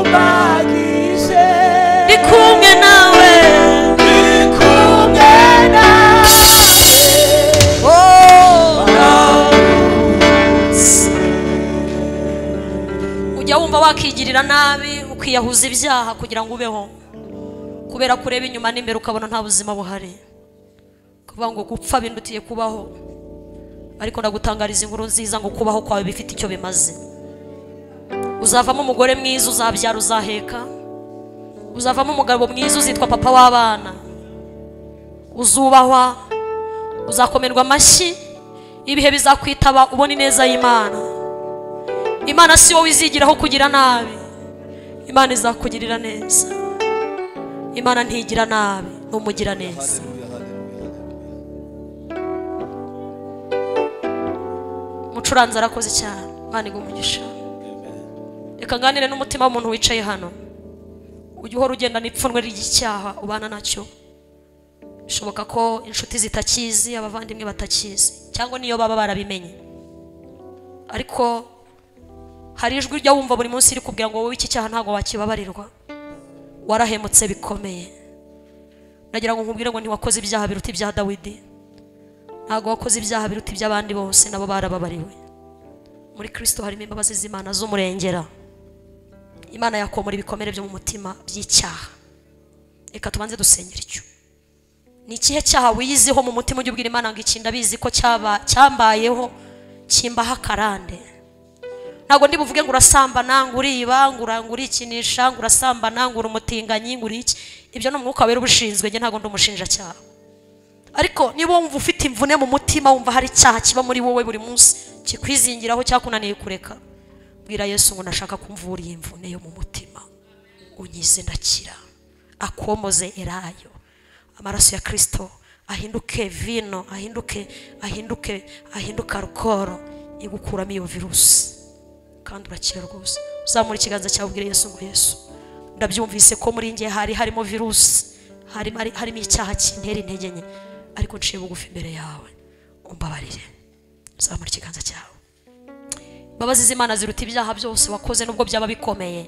Thank wumva wakigirira nabi ukiyahuza ibyaha kugira ngo ubeho kubera ko ureba inyuma n'imbere ukabona nta buzima buhari kuvuga ngo gupfa bindutiye kubaho ariko ndagutangariza inkuru nziza ngo kubaho kwawe bifite icyo bimaze uzavamo umugore mwiza uzabyara uzaheka uzavamo umugabo mwiza uzitwa papa w'abana uzubahwa uzakomerwa amashyi ibihe bizakwitaba ubona ineza y'imana imana si wowe izigiraho kugira nabi imana izakugirira neza imana ntigira nabi ni umugira neza umucuranzi arakoze cyane imana igumugisha reka nganire n'umutima w'umuntu wicaye hano ujya uhora ugendana ipfunwe ry'icyaha ubana nacyo bishoboka ko inshuti zitakizi abavandimwe batakizi cyangwa niyo baba barabimenye ariko hari ijwi ujya wumva buri munsi rikubwira ngo wowe iki cyaha ntabwo wakibabarirwa warahemutse bikomeye nagira ngo nkubwire ngo ntiwakoze ibyaha biruta ibya dawidi ntabwo wakoze ibyaha biruta iby'abandi bose nabo barababariwe muri kirisito harimo imbabazi z'imana z'umurengera imana yakomora ibikomere byo mu mutima by'icyaha reka tubanze dusenyera icyo ni ikihe cyaha wiyiziho mu mutima ujya ubwira imana ngo iki ndabizi ko cyaba cyambayeho kimbaho akarande ntabwo ndi buvuge ngo urasambana ngo uriba ngo ura- ngo urikinisha ngo urasambana ngo uri umutinganyi ngo uri iki ibyo ni umwuka wera ubushinzwe njye ntabwo ndi umushinjacyaha ariko niba wumva ufite imvune mu mutima wumva hari icyaha kiba muri wowe buri munsi kikwizingiraho cyakunaniye kureka bwira yesu ngo ndashaka kumvura iyi mvune yo mu mutima unyize ndakira akomoze erayo amaraso ya kirisito ahinduke vino ahinduke ahinduke ahinduke alukoro igukuramo iyo virusi kandi urakira rwose uzamura ikiganza cyawe ubwire yesu ngo yesu ndabyumvise ko muri njye hari harimo virusi harimo hari- harimo icyaha kintera intege nke ariko nciye bugufi imbere yawe umbabarire uzamura ikiganza cyawe imbabazi z'imana ziruta ibyaha byose wakoze nubwo byaba bikomeye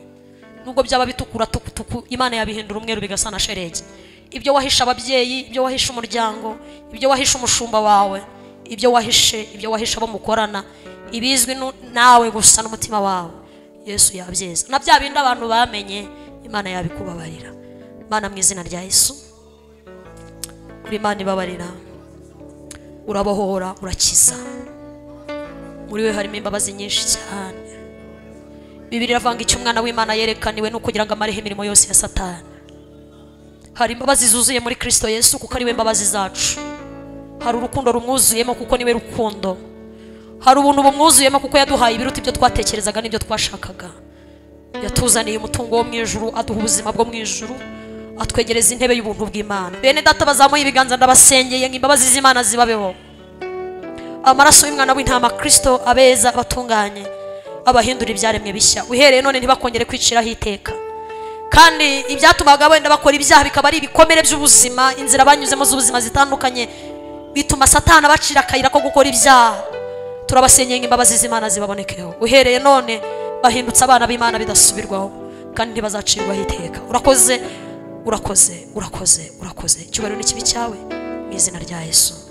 nubwo byaba bitukura tukutuku imana yabihindura umweru bigasa na sheregi ibyo wahishe ababyeyi ibyo wahishe umuryango ibyo wahishe umushumba wawe ibyo wahishe ibyo wahishe abo mukorana ibizwi nu- nawe gusa n'umutima wawe yesu yabyeza na bya bindi abantu bamenye imana yabikubabarira imana mu izina rya yesu uri imana ibabarira urabohora urakiza muri we harimo imbabazi nyinshi cyane bibiri iravuga icyo umwana w'imana yerekaniwe ni ukugira ngo amareho imirimo yose ya satani hari imbabazi zuzuye muri kirisito yesu kuko ari we mbabazi zacu hari urukundo rumwuzuyemo kuko ni we rukundo hari ubuntu bumwuzuyemo kuko yaduhaye ibiruta ibyo twatekerezaga n'ibyo twashakaga yatuzaniye umutungo wo mu ijuru aduha ubuzima bwo mu ijuru atwegereza intebe y'ubuntu bw'imana bene data bazamuye ibiganza ndabasengeye ngo imbabazi z'imana zibabeho amaraso y'umwana w'intama kirisito abeza abatunganye abahindura ibyaremwe bishya uhereye none ntibakongere kwiciraho iteka kandi ibyatumaga wenda bakora ibyaha bikaba ari ibikomere by'ubuzima inzira banyuzemo z'ubuzima zitandukanye bituma satana bacira akayira ko gukora ibyaha turabasenyeye ngo imbabazi z'imana zibabonekeho uhereye none bahindutse abana b'imana bidasubirwaho kandi ntibazacirwaho iteka urakoze urakoze urakoze urakoze icyubahiro ni kibi cyawe mu izina rya yesu